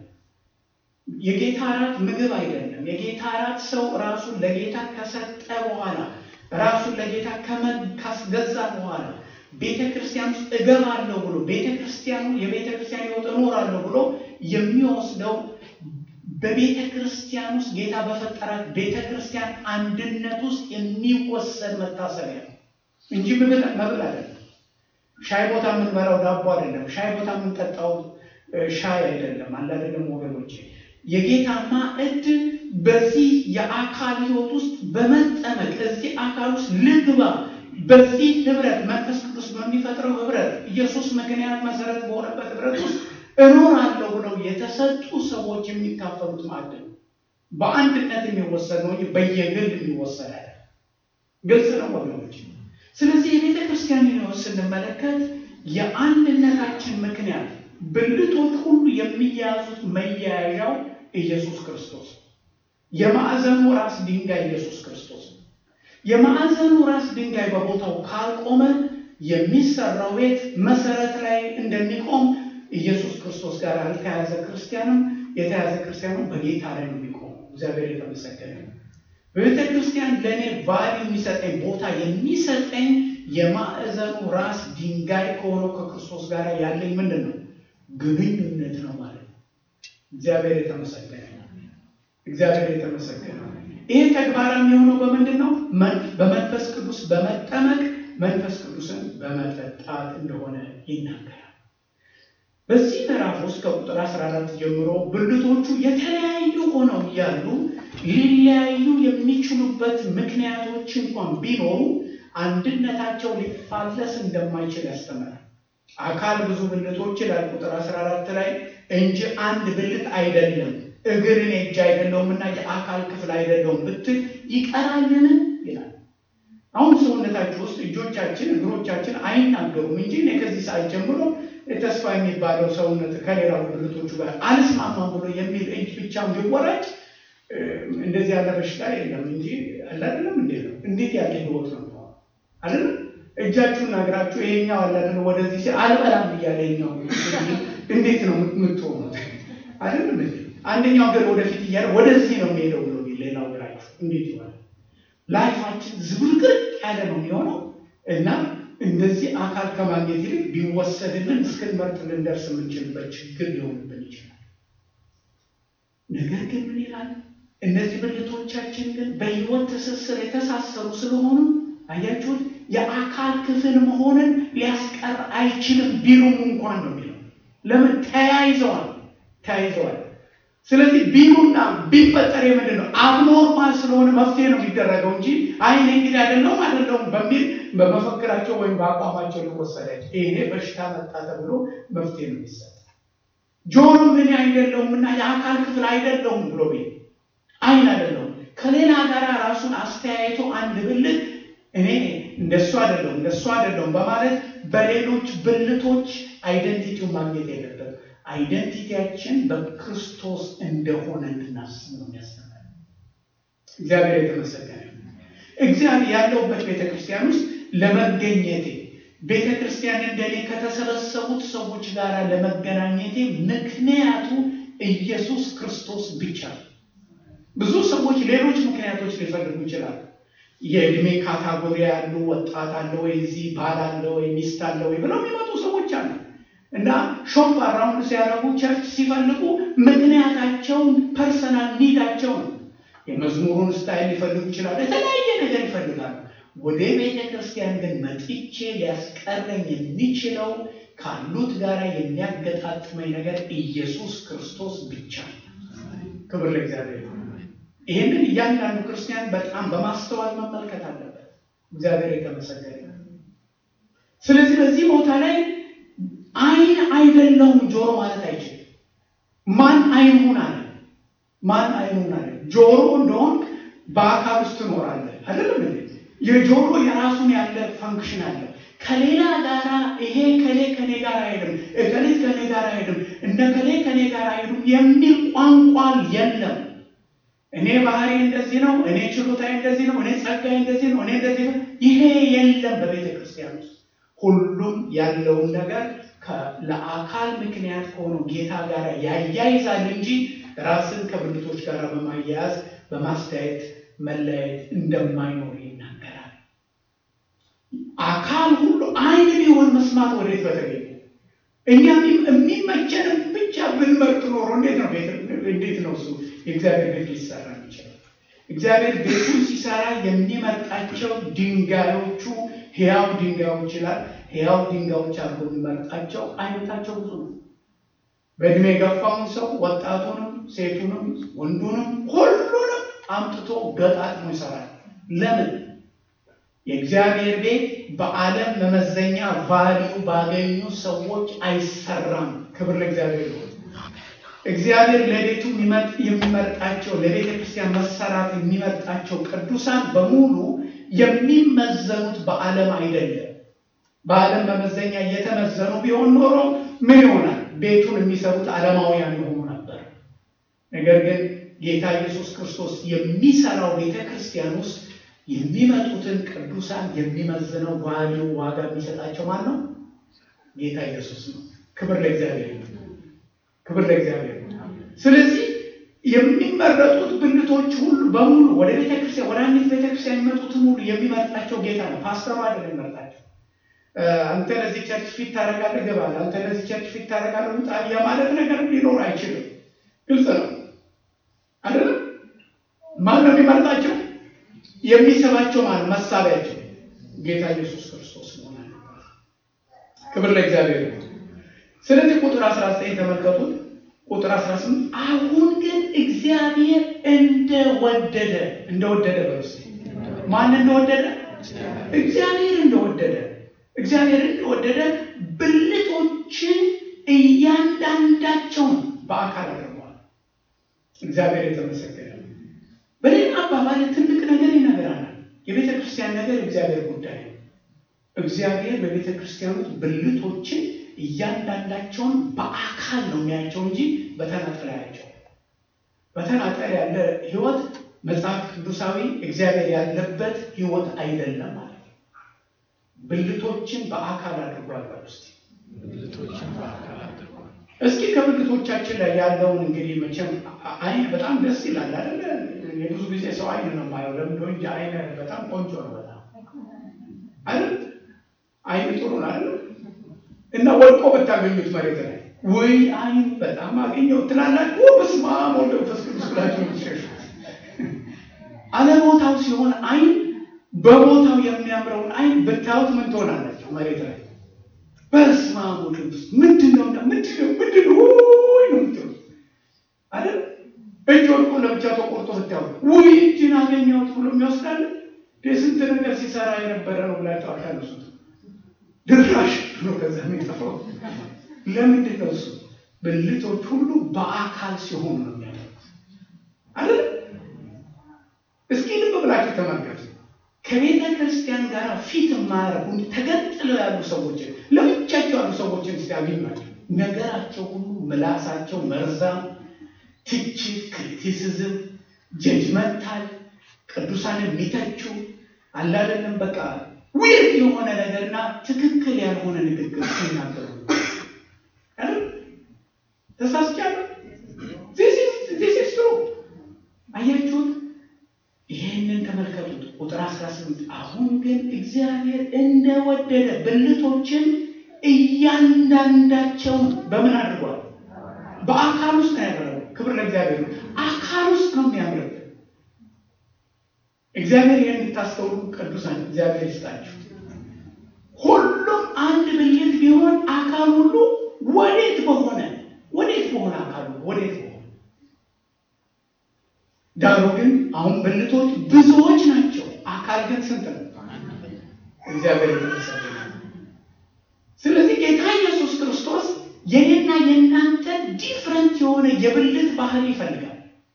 Speaker 1: የጌታ እራት ምግብ አይደለም። የጌታ እራት ሰው ራሱን ለጌታ ከሰጠ በኋላ ራሱን ለጌታ ካስገዛ በኋላ ቤተ ክርስቲያን ውስጥ እገባለሁ ብሎ ቤተ ክርስቲያኑ የቤተ ክርስቲያን ሕይወት እኖራለሁ ብሎ የሚወስደው በቤተ ክርስቲያን ውስጥ ጌታ በፈጠራት ቤተ ክርስቲያን አንድነት ውስጥ የሚወሰድ መታሰቢያ ነው እንጂ መብል አይደለም። ሻይ ቦታ የምንበላው ዳቦ አይደለም። ሻይ ቦታ የምንጠጣው ሻይ አይደለም። አለ አይደለም ወገኖቼ የጌታ ማዕድ በዚህ የአካል ሕይወት ውስጥ በመጠመቅ እዚህ አካል ውስጥ ልግባ በዚህ ህብረት መንፈስ ቅዱስ በሚፈጥረው ህብረት ኢየሱስ ምክንያት መሰረት በሆነበት ህብረት ውስጥ እኖራለሁ ብለው የተሰጡ ሰዎች የሚካፈሉት ማዕድ ነው። በአንድነት የሚወሰድ ነው እንጂ በየግል የሚወሰድ አለ። ግልጽ ነው ወገኖች። ስለዚህ የቤተ ክርስቲያን ሕይወት ስንመለከት የአንድነታችን ምክንያት ብልቶች ሁሉ የሚያያዙት መያያዣው ኢየሱስ ክርስቶስ የማዕዘኑ ራስ ድንጋይ ኢየሱስ ክርስቶስ የማዕዘኑ ራስ ድንጋይ በቦታው ካልቆመ የሚሰራው ቤት መሰረት ላይ እንደሚቆም ኢየሱስ ክርስቶስ ጋር ያልተያዘ ክርስቲያንም የተያዘ ክርስቲያኑ በጌታ ላይ ነው የሚቆመው። እግዚአብሔር የተመሰገነ ነው። በቤተ ክርስቲያን ለእኔ ቫሊ የሚሰጠኝ ቦታ የሚሰጠኝ የማዕዘኑ ራስ ድንጋይ ከሆነው ከክርስቶስ ጋር ያለኝ ምንድን ነው? ግንኙነት ነው ማለት ነው። እግዚአብሔር የተመሰገነ ነው። እግዚአብሔር የተመሰገነ ነው። ይሄ ተግባራዊ የሆነው በምንድን ነው? በመንፈስ ቅዱስ በመጠመቅ መንፈስ ቅዱስን በመጠጣት እንደሆነ ይናገራል። በዚህ ምዕራፍ ውስጥ ከቁጥር 14 ጀምሮ ብልቶቹ የተለያዩ ሆነው እያሉ ሊለያዩ የሚችሉበት ምክንያቶች እንኳን ቢኖሩ አንድነታቸው ሊፋለስ እንደማይችል ያስተምራል። አካል ብዙ ብልቶች ይላል ቁጥር 14 ላይ እንጂ አንድ ብልት አይደለም። እግር እኔ እጅ አይደለሁም እና የአካል ክፍል አይደለሁም ብትል ይቀራልን ይላል። አሁን ሰውነታችሁ ውስጥ እጆቻችን፣ እግሮቻችን አይናገሩም እንጂ እኔ ከዚህ ሰዓት ጀምሮ ተስፋ የሚባለው ሰውነት ከሌላው ብልቶቹ ጋር አልስማማም ብሎ የሚል እጅ ብቻ ቢወራጭ እንደዚህ ያለ በሽታ የለም እንጂ አለ አይደለም። እንዴ ነው እንዴት ያለ ህይወት ነው አይደለም? እጃችሁና እግራችሁ ይሄኛው አለ አይደለም፣ ወደዚህ ሲ አልበላም እያለ ይኛው እንዴት ነው የምትሆኑት? አይደለም እንዴ አንደኛው እግር ወደፊት እያለ ወደዚህ ነው የሚሄደው ብሎ ሌላው እግራችሁ እንዴት ይሆናል? ላይፋችን ዝብርቅርቅ ያለ ነው የሚሆነው እና እንደዚህ አካል ከማግኘት ይልቅ ቢወሰድልን እስክንመርጥ ልንደርስ የምንችልበት ችግር ሊሆንብን ይችላል። ነገር ግን ምን ይላል? እነዚህ ብልቶቻችን ግን በሕይወት ትስስር የተሳሰሩ ስለሆኑ አያችሁት፣ የአካል ክፍል መሆንን ሊያስቀር አይችልም ቢሉም እንኳን ነው የሚለው። ለምን ተያይዘዋል፣ ተያይዘዋል። ስለዚህ ቢሉና ቢፈጠር የምንድን ነው አብኖርማል ስለሆነ መፍትሄ ነው የሚደረገው እንጂ አይ እኔ እንግዲህ አይደለሁም አይደለሁም በሚል በመፈክራቸው ወይም በአቋማቸው ሊወሰዳች ይሄ በሽታ መጣ ተብሎ መፍትሄ ነው የሚሰጥ። ጆሮ ምን አይደለሁም እና የአካል ክፍል አይደለሁም ብሎ ቤት አይን አይደለሁም ከሌላ ጋር ራሱን አስተያየቶ አንድ ብልት እኔ እንደሱ አይደለሁም እንደሱ አይደለሁም በማለት በሌሎች ብልቶች አይደንቲቲው ማግኘት የለበትም። አይደንቲቲያችን በክርስቶስ እንደሆነ እንድናስብ ነው የሚያስተምረን። እግዚአብሔር የተመሰገነ እግዚአብሔር ያለውበት ቤተክርስቲያን ውስጥ ለመገኘቴ ቤተ ክርስቲያን እንደኔ ከተሰበሰቡት ሰዎች ጋር ለመገናኘቴ ምክንያቱ ኢየሱስ ክርስቶስ ብቻ ነው። ብዙ ሰዎች ሌሎች ምክንያቶች ሊፈልጉ ይችላሉ። የእድሜ ካታጎሪ ያሉ ወጣት አለ ወይ እዚህ ባል አለ ወይ ሚስት አለ ወይ ብለው የሚመጡ ሰዎች አሉ እና ሾፕ አራውንድ ሲያደርጉ ቸርች ሲፈልጉ ምክንያታቸውን ፐርሰናል ኒዳቸው ነው። የመዝሙሩን ስታይል ሊፈልጉ ይችላሉ። የተለያየ ነገር ይፈልጋሉ። ወደ ቤተ ክርስቲያን ግን መጥቼ ሊያስቀረኝ የሚችለው ካሉት ጋር የሚያገጣጥመኝ ነገር ኢየሱስ ክርስቶስ ብቻ ነው። ክብር ለእግዚአብሔር። ይህንን እያንዳንዱ ክርስቲያን በጣም በማስተዋል መመልከት አለበት። እግዚአብሔር የተመሰገነ። ስለዚህ በዚህ ቦታ ላይ አይን አይደለውም ጆሮ ማለት አይችልም። ማን አይን ሁን አለ? ማን አይን ሁን አለ? ጆሮ እንደሆን በአካል ውስጥ ትኖራለህ አይደለም እንዴ? የጆሮ የራሱን ያለ ፈንክሽን አለ። ከሌላ ጋራ ይሄ ከሌ ከኔ ጋር አይሄድም፣ እከሌት ከኔ ጋር አይሄድም፣ እነ ከሌ ከኔ ጋር አይሄዱም የሚል ቋንቋ የለም። እኔ ባህሪ እንደዚህ ነው፣ እኔ ችሎታዊ እንደዚህ ነው፣ እኔ ጸጋይ እንደዚህ ነው፣ እኔ እንደዚህ ነው። ይሄ የለም በቤተ ክርስቲያን ውስጥ። ሁሉም ያለውን ነገር ለአካል ምክንያት ከሆነው ጌታ ጋር ያያይዛል እንጂ ራስን ከብልቶች ጋር በማያያዝ በማስተያየት መለያየት እንደማይኖር ይናገራል። አካል ሁሉ አይን ቢሆን መስማት ወዴት በተገኘ እኛ የሚመቸንም ብቻ ብንመርጥ ኖሮ እንዴት ነው እንዴት ነው እሱ የእግዚአብሔር ቤት ሊሰራ ይችላል? እግዚአብሔር ቤቱን ሲሰራ የሚመርጣቸው ድንጋዮቹ ሕያው ድንጋዮች ይላል። ሕያው ድንጋዮች አድርጎ የሚመርጣቸው አይነታቸው ብዙ ነው። በእድሜ የገፋውን ሰው ወጣቱንም፣ ሴቱንም፣ ወንዱንም ሁሉንም አምጥቶ ገጣጥሞ ይሰራል። ለምን? የእግዚአብሔር ቤት በዓለም መመዘኛ ቫሊዩ ባገኙ ሰዎች አይሰራም። ክብር ለእግዚአብሔር ነው። እግዚአብሔር ለቤቱ የሚመርጣቸው ለቤተ ክርስቲያን መሰራት የሚመርጣቸው ቅዱሳን በሙሉ የሚመዘኑት በዓለም አይደለም። በዓለም መመዘኛ እየተመዘኑ ቢሆን ኖሮ ምን ይሆናል? ቤቱን የሚሰሩት ዓለማውያን የሆኑ ነበር። ነገር ግን ጌታ ኢየሱስ ክርስቶስ የሚሰራው ቤተ ክርስቲያን ውስጥ የሚመጡትን ቅዱሳን የሚመዝነው ቫሊዩ ዋጋ የሚሰጣቸው ማን ነው? ጌታ ኢየሱስ ነው። ክብር ለእግዚአብሔር ነው። ክብር ለእግዚአብሔር ነው። ስለዚህ የሚመረጡት ብልቶች ሁሉ በሙሉ ወደ ቤተክርስቲያን ወደ አንዲት ቤተክርስቲያን የሚመጡትን ሁሉ የሚመርጣቸው ጌታ ነው። ፓስተሩ አይደለም የሚመርጣቸው። አንተ ለዚህ ቸርች ፊት ታደርጋለህ ገባለህ፣ አንተ ለዚህ ቸርች ፊት ታደርጋለህ ውጣ የማለት ነገር ሊኖር አይችልም። ግልጽ ነው አይደለም? ማን ነው የሚመርጣቸው? የሚስባቸው ማለት መሳቢያቸው ጌታ ኢየሱስ ክርስቶስ መሆን አለበት። ክብር ለእግዚአብሔር ነው። ስለዚህ ቁጥር 19 ተመልከቱት። ቁጥር 18 አሁን ግን እግዚአብሔር እንደወደደ እንደወደደ በስ ማን እንደወደደ እግዚአብሔር እንደወደደ እግዚአብሔር እንደወደደ ብልቶችን እያንዳንዳቸውን በአካል አድርገዋል። እግዚአብሔር የተመሰገነ። በሌላ አባባል ትልቅ ነገር ይነግራናል። የቤተ ክርስቲያን ነገር እግዚአብሔር ጉዳይ ነው። እግዚአብሔር በቤተ ክርስቲያን ውስጥ ብልቶችን እያንዳንዳቸውን በአካል ነው የሚያቸው እንጂ በተናጠል ያቸው። በተናጠል ያለ ህይወት መጽሐፍ ቅዱሳዊ እግዚአብሔር ያለበት ህይወት አይደለም ማለት ነው። ብልቶችን በአካል አድርጓል። ውስጥ እስኪ ከብልቶቻችን ላይ ያለውን እንግዲህ መቼም አይን በጣም ደስ ይላል አይደለ? የብዙ ጊዜ ሰው አይን ነው የማየው። ለምን እንጂ አይን በጣም ቆንጆ ነው በጣም አይደል? አይን ጥሩ ነው አይደል? እና ወድቆ ብታገኙት መሬት ላይ ወይ አይን በጣም አገኘው ትላላችሁ። በስመ አብ ወወልድ ወመንፈስ ቅዱስ ብላችሁ ትሸሹ። አለቦታው ሲሆን አይን በቦታው የሚያምረውን አይን ብታዩት ምን ትሆናላችሁ? መሬት ላይ በስመ አብ ወወልድ ወመንፈስ ምንድን ነው ምንድን ነው ምንድን ነው ወይ ነው ምትሉ አይደል? እጅ ወድቆ ለብቻ ተቆርጦ ብታዩት ወይ እጅን አገኘሁት ብሎ የሚወስዳል ስንት ነገር ሲሰራ የነበረ ነው ብላችሁ አታነሱት። ድራሽ ብሎ ከዛ የሚጠፋው ለምንድን ነው? እሱ ብልቶች ሁሉ በአካል ሲሆኑ ነው የሚያደርጉት አይደል? እስኪ ልብ ብላችሁ ተመልከቱ። ከቤተ ክርስቲያን ጋር ፊት የማያደርጉ ተገንጥለው ያሉ ሰዎችን ለብቻቸው ያሉ ሰዎችን ሲያገኟቸው ነገራቸው ሁሉ ምላሳቸው መርዛም፣ ትችት፣ ክሪቲሲዝም፣ ጀጅመንታል ቅዱሳን የሚተቹ አላደለም በቃ ዊርድ የሆነ ነገርና ትክክል ያልሆነ ንግግር ሲናገሩ ተሳስቻለሁ። ዚስ ትሩ አያችሁት? ይሄንን ተመልከቱት። ቁጥር 18 ግን እግዚአብሔር እንደወደደ ብልቶችን እያንዳንዳቸው በምን አድርጓል? በአካል ውስጥ ነው ያደረገው። ክብር ለእግዚአብሔር ነው። አካል ውስጥ ነው የሚያምርብ። እግዚአብሔር ይህን እንድታስተውሉ ቅዱሳን እግዚአብሔር ይስጣችሁ። ሁሉም አንድ ብልት ቢሆን አካል ሁሉ ወዴት በሆነ ወዴት በሆነ አካል ወዴት በሆነ ዳሩ ግን አሁን ብልቶች ብዙዎች ናቸው፣ አካል ግን ስንት ነው? እግዚአብሔር የተመሰገነ። ስለዚህ ጌታ ኢየሱስ ክርስቶስ የኔና የእናንተ ዲፍረንት የሆነ የብልት ባህሪ ይፈልጋል።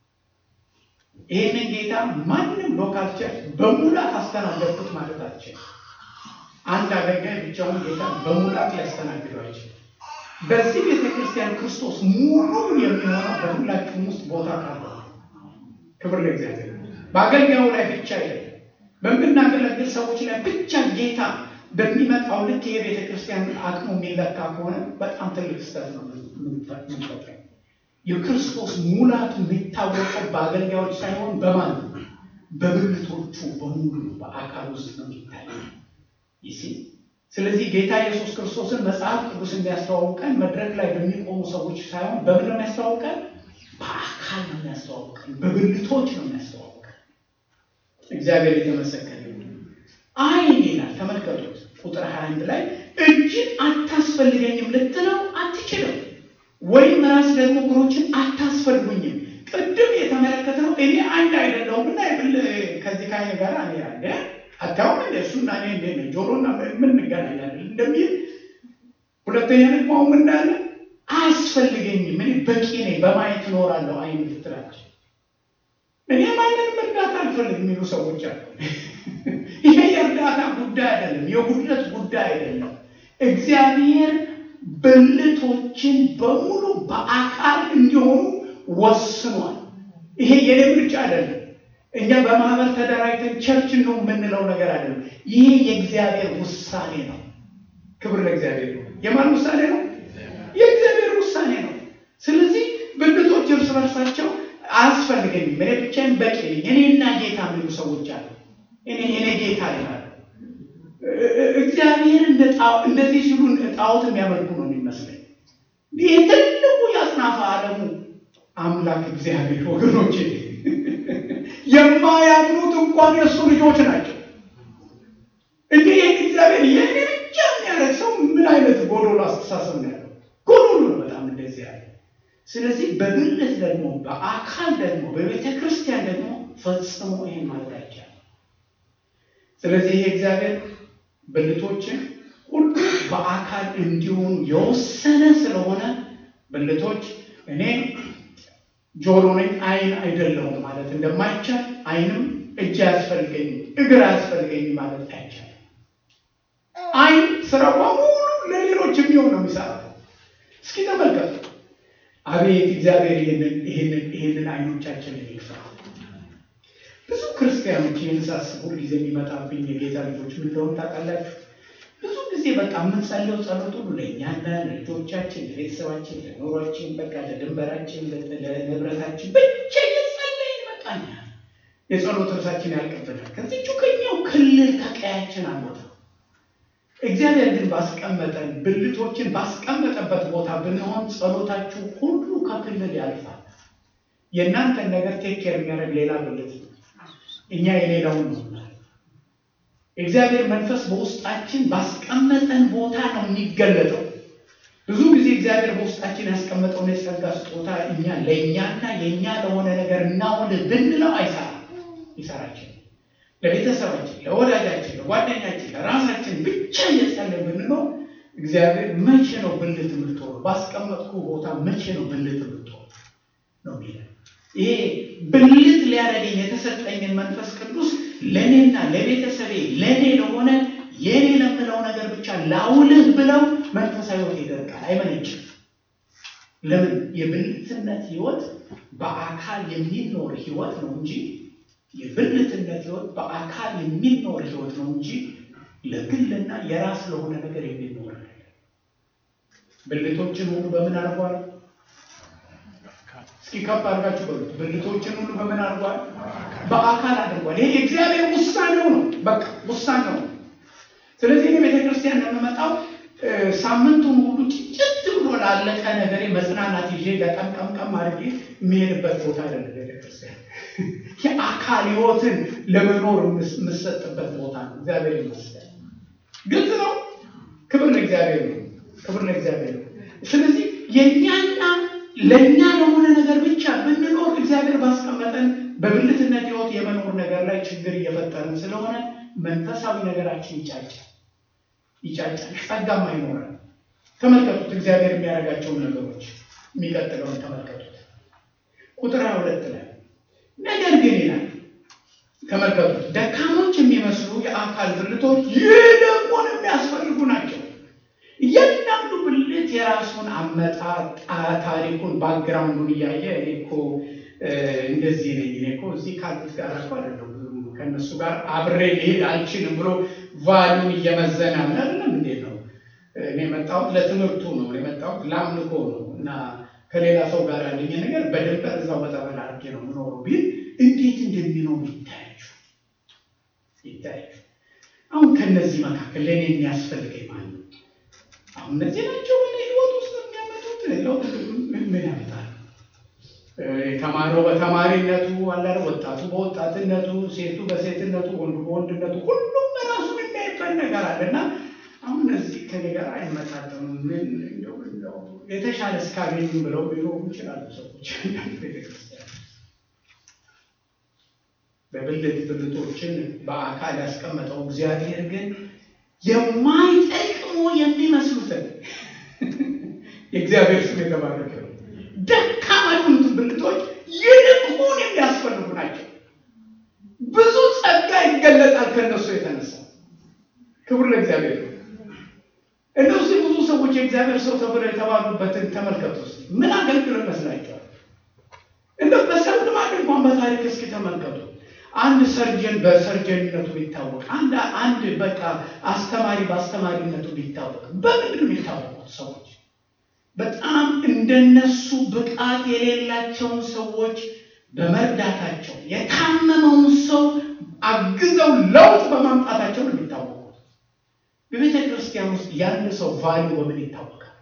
Speaker 1: ይህንን ጌታ ማንም ሎካል ቸርች በሙላት አስተናገድኩት ማለት አልችልም። አንድ አገልጋይ ብቻውን ጌታ በሙላት ሊያስተናግደው አይችልም። በዚህ ቤተ ክርስቲያን ክርስቶስ ሙሉ የሚሆነው በሁላችሁም ውስጥ ቦታ ካለ ክብር ለእግዚአብሔር። በአገልጋዩ ላይ ብቻ አይደለም፣ በምናገለግል ሰዎች ላይ ብቻ ጌታ በሚመጣው ልክ የቤተ ክርስቲያን አቅሙ የሚለካ ከሆነ በጣም ትልቅ ስህተት ነው የምንፈጥረው። የክርስቶስ ሙላቱ የሚታወቀው በአገልጋዮች ሳይሆን በማን ነው? በብልቶቹ በሙሉ በአካል ውስጥ ነው የሚታየው። ይሲ ስለዚህ ጌታ ኢየሱስ ክርስቶስን መጽሐፍ ቅዱስ የሚያስተዋውቀን መድረክ ላይ በሚቆሙ ሰዎች ሳይሆን በምን ነው የሚያስተዋውቀን? በአካል ነው የሚያስተዋውቀን፣ በብልቶች ነው የሚያስተዋውቀን። እግዚአብሔር የተመሰገነ አይን ይላል። ተመልከቱት ቁጥር 21 ላይ እጅን አታስፈልገኝም ልትለው አትችልም፣ ወይም ራስ ደግሞ እግሮችን አታስፈልጉኝም። ቅድም የተመለከትነው እኔ አንድ አይደለሁም እና የብል ከዚህ ከአይን ጋር እኔ ያለ አታውም እንደ እሱና እኔ እንደ ነው ጆሮና ምን እንገናኛለን እንደሚል ሁለተኛ ደግሞ አሁን እንዳለ አያስፈልገኝም፣ እኔ በቂ ነኝ፣ በማየት እኖራለሁ። አይን ልትላቸው እኔ ማንንም እርዳታ አልፈልግም የሚሉ ሰዎች አሉ። ይሄ የእርዳታ ጉዳይ አይደለም፣ የጉድለት ጉዳይ አይደለም። እግዚአብሔር ብልቶችን በሙሉ በአካል እንዲሆኑ ወስኗል። ይሄ የኔ ምርጫ አይደለም። እኛ በማህበር ተደራጅተን ቸርች ነው የምንለው ነገር አይደለም። ይሄ የእግዚአብሔር ውሳኔ ነው። ክብር ለእግዚአብሔር ነው። የማን ውሳኔ ነው? የእግዚአብሔር ውሳኔ ነው። ስለዚህ ብልቶች እርስ በርሳቸው አያስፈልገኝም፣ እኔ ብቻዬን በቂ ነኝ፣ እኔና ጌታ የሚሉ ሰዎች አሉ። እኔ እኔ ጌታ ይላል። እግዚአብሔር እንደዚህ ሲሉ ጣዖት የሚያመልኩ ነው የሚመስለኝ። ይህ ትልቁ የአጽናፈ ዓለሙ አምላክ እግዚአብሔር ወገኖች፣ የማያምኑት እንኳን የእሱ ልጆች ናቸው። እንዲህ ይህን እግዚአብሔር የኔ ብቻ የሚያደርግ ሰው ምን አይነት ጎዶሎ አስተሳሰብ ነው ያለው? ጎዶሎ ነው በጣም እንደዚህ ያለ። ስለዚህ በብልት ደግሞ በአካል ደግሞ በቤተ ክርስቲያን ደግሞ ፈጽሞ ይህን ማድረግ አይቻልም። ስለዚህ ይሄ እግዚአብሔር ብልቶችን ሁሉ በአካል እንዲሆኑ የወሰነ ስለሆነ ብልቶች እኔ ጆሮ ነኝ አይን አይደለሁም ማለት እንደማይቻል አይንም እጅ አያስፈልገኝም እግር አያስፈልገኝም ማለት አይቻልም። አይን ስራው በሙሉ ለሌሎች የሚሆን ነው የሚሰራው። እስኪ ተመልከቱ። አቤት እግዚአብሔር ይህንን ይህንን አይኖቻችንን ይክፈል። ብዙ ክርስቲያኖች ይህን ሳስብ ሁልጊዜ የሚመጣብኝ የጌታ ልጆች ምን እንደሆነ ታውቃላችሁ? ብዙ ጊዜ በቃ የምንጸለው ጸሎት ሁሉ ለእኛና ለልጆቻችን፣ ለቤተሰባችን፣ ለኑሯችን፣ በቃ ለድንበራችን፣ ለንብረታችን ብቻ እየጸለይን በቃኛ የጸሎት እርሳችን ያልቅብናል። ከዚቹ ከኛው ክልል ከቀያችን አንወጣ። እግዚአብሔር ግን ባስቀመጠን ብልቶችን ባስቀመጠበት ቦታ ብንሆን ጸሎታችሁ ሁሉ ከክልል ያልፋል። የእናንተን ነገር ቴክ ኬር የሚያደርግ ሌላ ብልት ነው። እኛ የሌላውን ነው። እግዚአብሔር መንፈስ በውስጣችን ባስቀመጠን ቦታ ነው የሚገለጠው። ብዙ ጊዜ እግዚአብሔር በውስጣችን ያስቀመጠውን የጸጋ ስጦታ እኛ ለእኛና የእኛ ለሆነ ነገር እናውል ብንለው አይሰራም። ይሰራችን ለቤተሰባችን፣ ለወዳጃችን፣ ለጓደኛችን፣ ለራሳችን ብቻ እየጸለይን ብንለው እግዚአብሔር መቼ ነው ብልት የምትሆኑ ባስቀመጥኩ ቦታ መቼ ነው ብልት የምትሆኑ ነው የሚለው። ይሄ ብልት ሊያደርገኝ የተሰጠኝን መንፈስ ቅዱስ ለእኔና ለቤተሰቤ ለእኔ ለሆነ የእኔ ለምለው ነገር ብቻ ላውልህ ብለው መንፈሳዊ ሕይወት ይደርቃል፣ አይመነጭም። ለምን? የብልትነት ሕይወት በአካል የሚኖር ሕይወት ነው እንጂ የብልትነት ሕይወት በአካል የሚኖር ሕይወት ነው እንጂ ለግልና የራስ ለሆነ ነገር የሚኖር ብልቶችን ሁሉ በምን አድርጓል? እስኪ ከፍ አድርጋችሁ በሉት። ብልቶችን ሁሉ በምን አድርጓል? በአካል አድርጓል። ይሄ የእግዚአብሔር ውሳኔው ነው። በቃ ውሳኔው ነው። ስለዚህ እኔ ቤተክርስቲያን ለምመጣው ሳምንቱን ሁሉ ጭጭት ብሎ ላለቀ ነገሬ መጽናናት ይዤ ለቀምቀምቀም አድርጌ የሚሄድበት ቦታ አይደለም ቤተክርስቲያን። የአካል ህይወትን ለመኖር የምሰጥበት ቦታ ነው። እግዚአብሔር ይመስገን። ግልጽ ነው። ክብር ለእግዚአብሔር ነው። ክብር ለእግዚአብሔር ነው። ስለዚህ የእኛና ለእኛ ለሆነ ነገር ብቻ ብንኖር እግዚአብሔር ባስቀመጠን በብልትነት ህይወት የመኖር ነገር ላይ ችግር እየፈጠርን ስለሆነ መንፈሳዊ ነገራችን ይጫጫል ይጫጫል፣ ጸጋም አይኖረን። ተመልከቱት እግዚአብሔር የሚያደርጋቸውን ነገሮች። የሚቀጥለውን ተመልከቱት ቁጥር ሃያ ሁለት ላይ ነገር ግን ይላል ተመልከቱት፣ ደካሞች የሚመስሉ የአካል ብልቶች ይልቁን የሚያስፈልጉ ናቸው። እያንዳንዱ ብልት የራሱን አመጣጥ ታሪኩን ባክግራውንዱን እያየ እኔ እኮ እንደዚህ ነኝ እኔ እኮ እዚህ ካሉት ጋር እኮ አይደለም ከእነሱ ጋር አብሬ ሊሄድ አልችልም ብሎ ቫሉን እየመዘነ አለ አይደለም። እንዴት ነው እኔ የመጣሁት ለትምህርቱ ነው የመጣሁት ለአምልኮ ነው እና ከሌላ ሰው ጋር ያለኝ ነገር በድንበር እዛው በጠበል አድርጌ ነው የምኖረው ቢል እንዴት እንደሚኖሩ ይታያችሁ ይታያችሁ። አሁን ከእነዚህ መካከል ለእኔ የሚያስፈልገኝ ማለት ነው አሁን እነዚህ ናቸው ወደ ህይወት ውስጥ የሚያመጡት ለውጥ ምን ያመጣል? የተማረው በተማሪነቱ አላለ፣ ወጣቱ በወጣትነቱ፣ ሴቱ በሴትነቱ፣ ወንዱ በወንድነቱ ሁሉም ራሱን የሚያይበት ነገር አለ እና አሁን እነዚህ ከኔ ጋር አይመጣጠኑም። ምን እንደው እንደው የተሻለ እስካገኙ ብለው ሊኖሩ ይችላሉ ሰዎች ቤተክርስቲያን በብልት ብልቶችን በአካል ያስቀመጠው እግዚአብሔር ግን የማይጠቅሙ የሚመስሉትን የእግዚአብሔር ስም የተባረከ ነው። ደካማ የሆኑትን ብልቶች ይልቁን የሚያስፈልጉ ናቸው። ብዙ ጸጋ ይገለጣል ከእነሱ የተነሳ። ክብር ለእግዚአብሔር ነው። እነዚህ ብዙ ሰዎች የእግዚአብሔር ሰው ተብለው የተባሉበትን ተመልከቱ። ውስጥ ምን አገልግሎት መስላቸዋል? እንደ በሰብ ልማድ እንኳን በታሪክ እስኪ ተመልከቱ። አንድ ሰርጀን በሰርጀንነቱ ቢታወቅ፣ አንድ አንድ በቃ አስተማሪ በአስተማሪነቱ ቢታወቅ፣ በምንድን ነው የሚታወቁት ሰዎች? በጣም እንደነሱ ብቃት የሌላቸውን ሰዎች በመርዳታቸው የታመመውን ሰው አግዘው ለውጥ በማምጣታቸው ነው የሚታወቁት። በቤተ ክርስቲያን ውስጥ ያለ ሰው ቫሉ በምን ይታወቃል?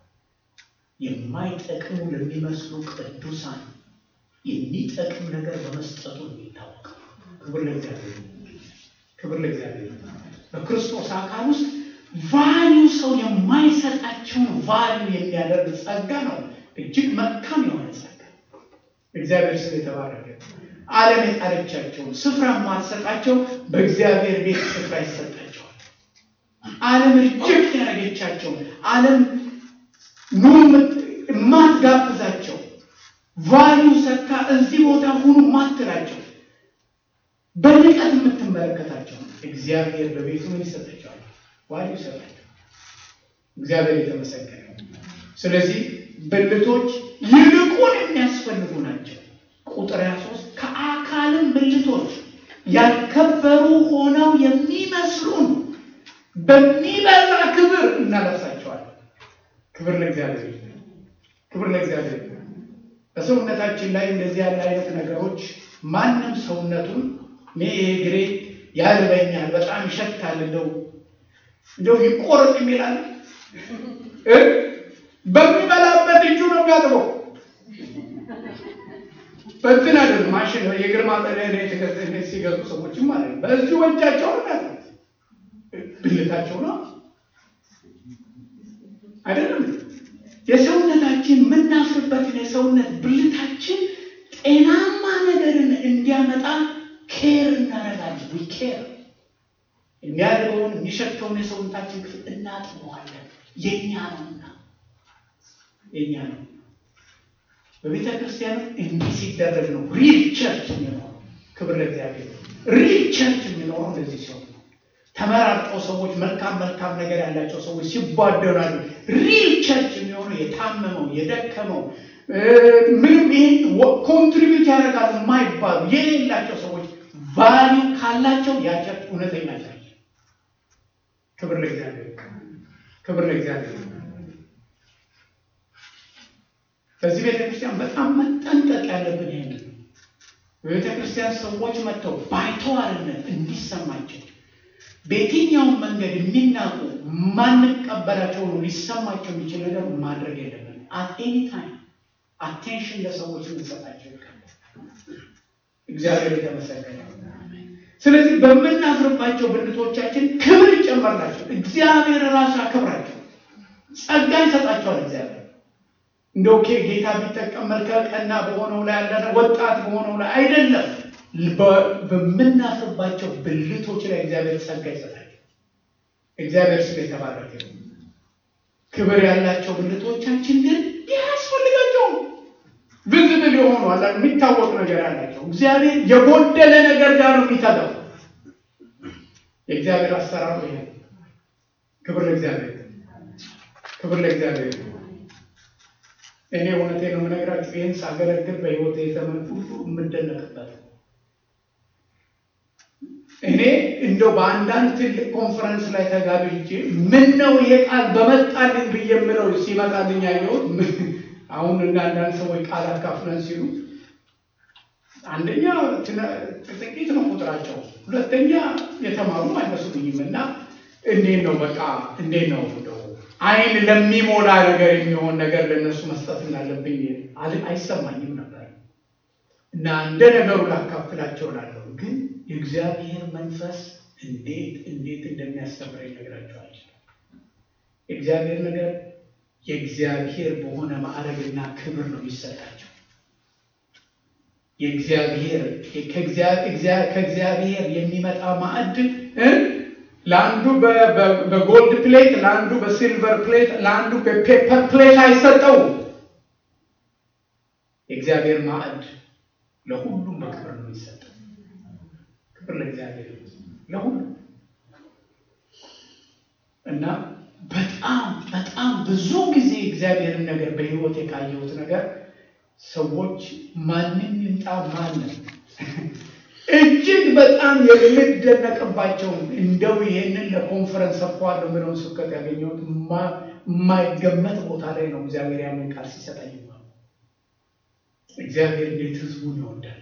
Speaker 1: የማይጠቅሙ ለሚመስሉ ቅዱሳን የሚጠቅም ነገር በመስጠቱ ነው የሚታወቀው። ክብር ለእግዚአብሔር፣ ክብር ለእግዚአብሔር። በክርስቶስ አካል ውስጥ ቫሊዩ ሰው የማይሰጣቸውን ቫሊዩ የሚያደርግ ጸጋ ነው። እጅግ መልካም የሆነ ጸጋ እግዚአብሔር ስም የተባረከ። ዓለም የጣለቻቸውን ስፍራ የማትሰጣቸው በእግዚአብሔር ቤት ስፍራ ይሰጣቸዋል። ዓለም እጅግ ያደረገቻቸውን ዓለም ኑ የማትጋብዛቸው ቫሊዩ ሰጥታ እዚህ ቦታ ሁኑ ማትላቸው በንቀት የምትመለከታቸው እግዚአብሔር በቤቱ ምን ይሰጣቸዋል? ቫሊዩ ይሰጣቸው። እግዚአብሔር የተመሰገነ። ስለዚህ ብልቶች ይልቁን የሚያስፈልጉ ናቸው። ቁጥር 23 ከአካልም ብልቶች ያልከበሩ ሆነው የሚመስሉን በሚበዛ ክብር እናለብሳቸዋለን። ክብር ለእግዚአብሔር፣ ክብር ለእግዚአብሔር። በሰውነታችን ላይ እንደዚህ ያለ አይነት ነገሮች ማንም ሰውነቱን እኔ እግሬ ያልበኛል፣ በጣም ይሸታል፣ እንደው እንደው ይቆረጥ የሚላል በሚበላበት እጁ ነው የሚያጥበው። በእንትን አይደለም ማሽን የእግር ማጠቢያ ሲገዙ ሰዎችም ማለት ነው። በዚሁ እጃቸው ነው ብልታቸው ነው አይደለም። የሰውነታችን የምናፍርበትን የሰውነት ብልታችን ጤናማ ነገርን እንዲያመጣ ኬር እናደርጋለን። ዊ ኬር የሚያደርገውን የሚሸተውን የሰውነታችን ክፍል እናጥበዋለን። የኛ ነውና የኛ ነው። በቤተ ክርስቲያን እንዲህ ሲደረግ ነው ሪል ቸርች የሚኖረው። ክብር ለእግዚአብሔር። ሪል ቸርች የሚኖረው እንደዚህ ሲሆን ነው። ተመራርጠው ሰዎች መልካም መልካም ነገር ያላቸው ሰዎች ሲቧደራሉ። ሪል ቸርች የሚሆነው የታመመው የደከመው ምንም ይህን ኮንትሪቢዩት ያደርጋሉ የማይባሉ የሌላቸው ሰዎች ቫሊዩ ካላቸው ያ ቸርች እውነተኛ ቸርች። ክብር ለእግዚአብሔር፣ ክብር ለእግዚአብሔር። በዚህ ቤተ ክርስቲያን በጣም መጠንቀቅ ያለብን ይህን ነው። በቤተ ክርስቲያን ሰዎች መጥተው ባይተዋርነት እንዲሰማቸው በየትኛውም መንገድ የሚናቁ ማንቀበላቸው ነው ሊሰማቸው የሚችል ነገር ማድረግ የለብን። አት ኤኒ ታይም አቴንሽን ለሰዎች ልንሰጣቸው ይገባል። እግዚአብሔር የተመሰገነ ይሁን። ስለዚህ በምናፍርባቸው ብልቶቻችን ክብር ይጨመርላቸው። እግዚአብሔር ራሱ ያክብራቸው፣ ጸጋ ይሰጣቸዋል። እግዚአብሔር እንደው ኬ ጌታ ቢጠቀም መልከ ቀና በሆነው ላይ ያለ ወጣት በሆነው ላይ አይደለም፣ በምናፍርባቸው ብልቶች ላይ እግዚአብሔር ጸጋ ይሰጣል። እግዚአብሔር ስም የተባረከ ይሁን። ክብር ያላቸው ብልቶቻችን ግን ያስፈልጋቸውም ቪዝብል የሆኑ አላ የሚታወቅ ነገር ያላቸው እግዚአብሔር የጎደለ ነገር ጋር ነው የሚተጋው። የእግዚአብሔር አሰራሩ ይሄ። ክብር ለእግዚአብሔር፣ ክብር ለእግዚአብሔር። እኔ እውነቴን ነው የምነግራችሁ። ይህን ሳገለግል በሕይወት የዘመን ሁሉ የምደነቅበት እኔ እንደው በአንዳንድ ትልቅ ኮንፈረንስ ላይ ተጋብቼ ምን ነው ይሄ ቃል በመጣልኝ ብዬ የምለው ሲመጣልኝ ያየሁት አሁን እንደ አንዳንድ ሰዎች ቃል አካፍለን ሲሉ አንደኛ ጥቂት ነው ቁጥራቸው፣ ሁለተኛ የተማሩ አይመስሉኝም። እና እንዴት ነው በቃ እንዴት ነው እንደው አይን ለሚሞላ ነገር የሚሆን ነገር ለእነሱ መስጠት እንዳለብኝ አይሰማኝም ነበር። እና እንደ ነገሩ ላካፍላቸው ላለሁ ግን የእግዚአብሔር መንፈስ እንዴት እንዴት እንደሚያስተምረኝ ነግራቸዋል። የእግዚአብሔር ነገር የእግዚአብሔር በሆነ ማዕረግና ክብር ነው የሚሰጣቸው። የእግዚአብሔር ከእግዚአብሔር የሚመጣ ማዕድ ለአንዱ በጎልድ ፕሌት፣ ለአንዱ በሲልቨር ፕሌት፣ ለአንዱ በፔፐር ፕሌት አይሰጠውም። የእግዚአብሔር ማዕድ ለሁሉም በክብር ነው የሚሰጠው። ክብር ለእግዚአብሔር ለሁሉም እና በጣም በጣም ብዙ ጊዜ እግዚአብሔርን ነገር በሕይወት የቃየሁት ነገር ሰዎች ማንም ይምጣ ማንም እጅግ በጣም የምደነቅባቸው እንደው ይሄንን ለኮንፈረንስ ሰጥተዋለሁ ብለውን ስብከት ያገኘሁት የማይገመት ቦታ ላይ ነው። እግዚአብሔር ያንን ቃል ሲሰጠኝ እግዚአብሔር እንዴት ሕዝቡን ይወዳል።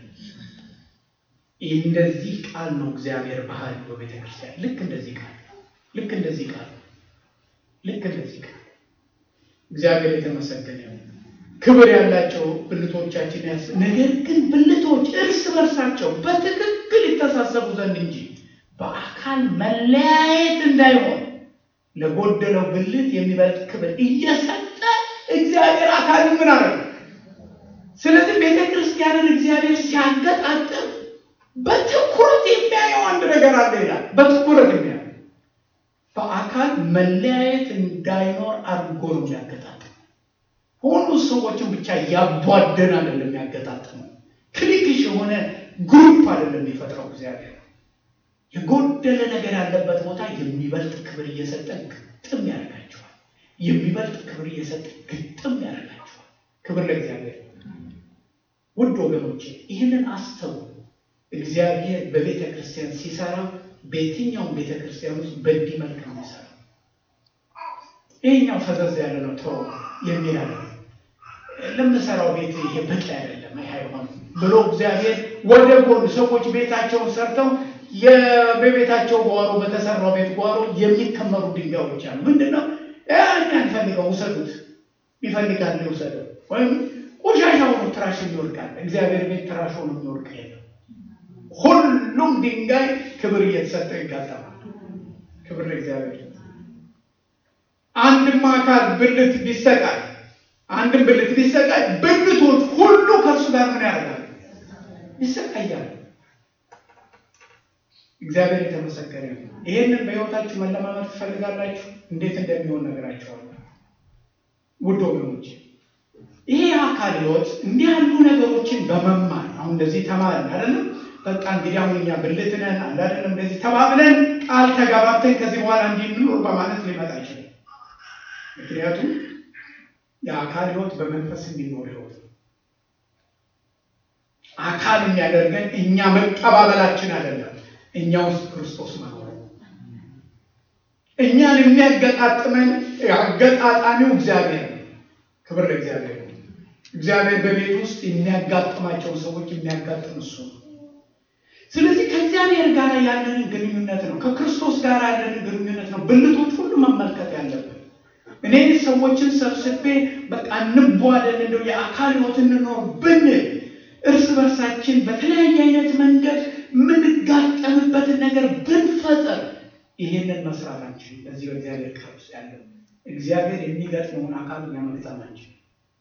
Speaker 1: እንደዚህ ቃል ነው እግዚአብሔር ባህል በቤተ ክርስቲያን ልክ እንደዚህ ቃል ልክ እንደዚህ ቃል ልክ እንደዚህ ቃል እግዚአብሔር የተመሰገነ ይሁን። ክብር ያላቸው ብልቶቻችን ያስ ነገር ግን ብልቶች እርስ በርሳቸው በትክክል ይተሳሰቡ ዘንድ እንጂ በአካል መለያየት እንዳይሆን ለጎደለው ብልት የሚበልጥ ክብር እየሰጠ እግዚአብሔር አካል ምን አለ። ስለዚህ ቤተ ክርስቲያንን እግዚአብሔር ሲያገጣጥም በትኩረት የሚያየው አንድ ነገር አለ ይላል። በትኩረት የሚያየው በአካል መለያየት እንዳይኖር አድርጎ ነው የሚያገጣጥም። ሁሉ ሰዎችን ብቻ ያቧደን አይደለም የሚያገጣጥመው። ክሊክሽ የሆነ ግሩፕ አይደለም የሚፈጥረው እግዚአብሔር። የጎደለ ነገር ያለበት ቦታ የሚበልጥ ክብር እየሰጠ ግጥም ያደርጋቸዋል። የሚበልጥ ክብር እየሰጠ ግጥም ያደርጋቸዋል። ክብር ለእግዚአብሔር። ውድ ወገኖቼ ይህንን አስተው እግዚአብሔር በቤተ ክርስቲያን ሲሰራ በየትኛውም ቤተ ክርስቲያን ውስጥ በእንዲህ መልክ ነው የሚሰራው። ይህኛው ፈዘዝ ያለ ነው ተው የሚል አለ ለምሰራው ቤት ይሄ በቂ አይደለም፣ ይሄ አይሆንም ብሎ እግዚአብሔር ወደ ጎን ሰዎች ቤታቸውን ሰርተው በቤታቸው ጓሮ በተሰራው ቤት ጓሮ የሚከመሩ ድንጋዮች አሉ። ምንድን ነው እኛ እንፈልገው ውሰዱት፣ ይፈልጋል ይውሰደው። ወይም ቆሻሻ ሆኖ ትራሽ የሚወድቃል። እግዚአብሔር ቤት ትራሽ ሆኖ የሚወድቅ የለም። ሁሉም ድንጋይ ክብር እየተሰጠው ይጋጠማል። ክብር ለእግዚአብሔር። አንድም አካል ብልት ቢሰቃይ አንድም ብልት ቢሰቃይ ብልቶች ሁሉ ከእሱ ጋር ምን ያደርጋል? ይሰቃያል። እግዚአብሔር የተመሰገነ ነው። ይህንን በሕይወታችሁ መለማመድ ትፈልጋላችሁ? እንዴት እንደሚሆን ነገራቸዋለሁ። ውድ ወገኖች ይሄ የአካል ሕይወት እንዲህ ያሉ ነገሮችን በመማር አሁን እንደዚህ ተማርን አይደለም በቃ እንግዲህ አሁን እኛ ብልት ነን አለ አይደለም እንደዚህ ተባብለን ቃል ተጋባብተን ከዚህ በኋላ እንዲህ እንኖር በማለት ሊመጣ አይችልም። ምክንያቱም የአካል ሕይወት በመንፈስ የሚኖር ሕይወት ነው። አካል የሚያደርገን እኛ መቀባበላችን አይደለም፣ እኛ ውስጥ ክርስቶስ መኖር ነው። እኛን የሚያገጣጥመን አገጣጣሚው እግዚአብሔር ነው። ክብር ለእግዚአብሔር ነው። እግዚአብሔር በቤት ውስጥ የሚያጋጥማቸው ሰዎች የሚያጋጥም እሱ ነው። ስለዚህ ከእግዚአብሔር ጋር ያለንን ግንኙነት ነው፣ ከክርስቶስ ጋር ያለንን ግንኙነት ነው ብልቶች ሁሉ መመልከት ያለብን። እኔ ሰዎችን ሰብስቤ በቃ እንቧደን እንደው የአካል ሕይወት እንኖር ብንል እርስ በርሳችን በተለያየ አይነት መንገድ የምንጋጠምበትን ነገር ብንፈጠር ይሄንን መስራት አንችልም። በዚህ በእግዚአብሔር ቃል ውስጥ ያለ እግዚአብሔር የሚገጥመውን አካል እኛ መግጠም አንችልም።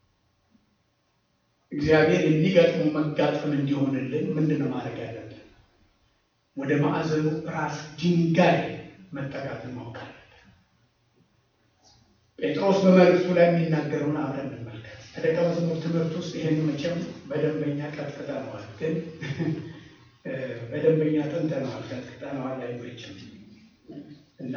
Speaker 1: እግዚአብሔር የሚገጥመው መጋጠም እንዲሆንልን ምንድን ነው ማድረግ ያለብን? ወደ ማዕዘኑ ራስ ድንጋይ መጠጋትን ማወቅ አለብን። ጴጥሮስ በመልእክቱ ላይ የሚናገረውን አብረን እንመልከት። ከደቀ መዝሙር ትምህርት ውስጥ ይህን መቼም በደንበኛ ቀጥቅጠነዋል፣ ግን በደንበኛ ጥንተነዋል፣ ቀጥቅጠነዋል አይመችም እና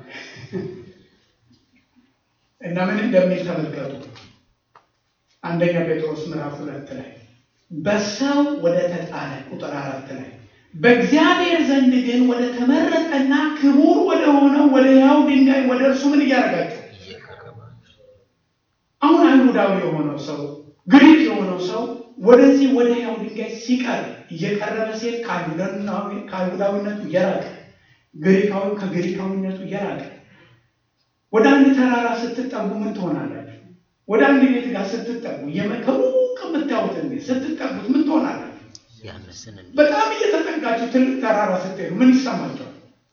Speaker 1: እና ምን እንደሚል ተመልከቱ። አንደኛ ጴጥሮስ ምዕራፍ ሁለት ላይ በሰው ወደ ተጣለ ቁጥር አራት ላይ በእግዚአብሔር ዘንድ ግን ወደ ተመረጠና ክቡር ወደ ሆነው ወደ ሕያው ድንጋይ ወደ እርሱ ምን እያደረጋችሁ አሁን አይሁዳዊ የሆነው ሰው ግሪክ የሆነው ሰው ወደዚህ ወደ ሕያው ድንጋይ ሲቀርብ እየቀረበ ሲሄድ ከአይሁዳዊነቱ እየራቀ ግሪካዊ ከግሪካዊነቱ እየራቀ ወደ አንድ ተራራ ስትጠጉ ምን ትሆናላችሁ? ወደ አንድ ቤት ጋር ስትጠጉ ከሩቅ የምታዩት እንዴ ስትጠጉት ምን ትሆናላችሁ? በጣም እየተጠጋችሁ ትልቅ ተራራ ስትሄዱ ምን ይሰማችኋል?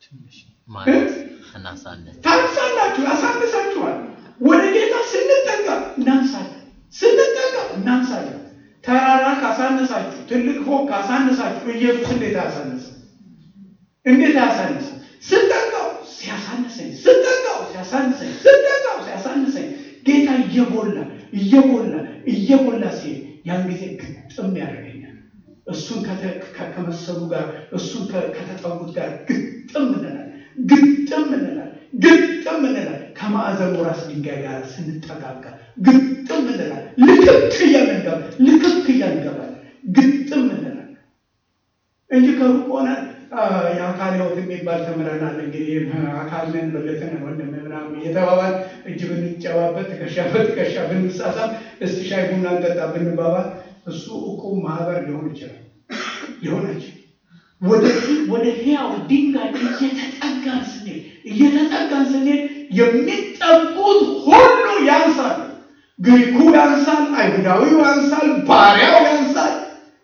Speaker 1: ታንሳላችሁ፣ ያሳንሳችኋል። ወደ ጌታ ስንጠጋ እናንሳለን፣ ስንጠጋ እናንሳለን። ተራራ ካሳነሳችሁ፣ ትልቅ ፎቅ ካሳነሳችሁ ኢየሱስ እንዴት አያሳንስ? እንዴት አያሳንስ? ስጠጋው ሲያሳንሰኝ፣ ስጠጋው ሲያሳንሰኝ፣ ስጠጋው ሲያሳንሰኝ ጌታ እየጎላ እየጎላ እየጎላ ሲሄድ ያን ጊዜ ግጥም ያደርገኛል። እሱን ከመሰሉ ጋር እሱን ከተጠጉት ጋር ግጥም እንላለን፣ ግጥም እንላለን፣ ግጥም እንላለን። ከማዕዘኑ ራስ ድንጋይ ጋር ስንጠጋጋ ግጥም እንላለን። ልክክ እያልን ልክክ እያልን እንገባለን፣ ግጥም እንላለን እንጂ ከሩቅ ሆነን የአካል ሕይወት የሚባል ተምረናል። እንግዲህ አካል ነን በለትን ወንድም ምናምን እየተባባል እጅ ብንጨባበት ትከሻ በትከሻ ብንሳሳም እስቲ ሻይ ቡና እንጠጣ ብንባባል እሱ እቁብ ማህበር ሊሆን ይችላል ሊሆነች ወደዚህ ወደ ሕያው ድንጋይ እየተጠጋን ስንሄድ እየተጠጋን ስንሄድ የሚጠጉት ሁሉ ያንሳል። ግሪኩ ያንሳል፣ አይሁዳዊው ያንሳል፣ ባሪያው ያንሳል።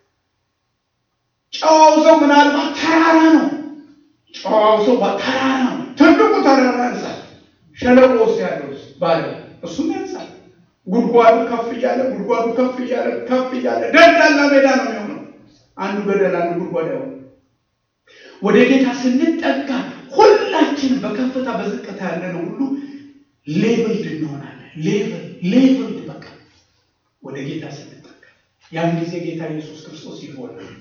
Speaker 1: ጨዋው ሰው ምናልባት ተራራ ነው። ጨዋው ሰው ተራራ ነው። ትልቁ ተራራ ያንሳል። ሸለቆ ውስጥ ያለው ባለ እሱም ያንሳል። ጉድጓዱ ከፍ እያለ ጉድጓዱ ከፍ እያለ ከፍ እያለ ደልዳላ ሜዳ ነው የሚሆነው። አንዱ ገደል አንዱ ጉድጓድ ያው ወደ ጌታ ስንጠጋ ሁላችን በከፍታ በዝቅታ ያለነው ሁሉ ሌቭልድ እንሆናለን። ሌቭል ሌቭልድ በቃ ወደ ጌታ ስንጠጋ ያን ጊዜ ጌታ ኢየሱስ ክርስቶስ ይሆናል።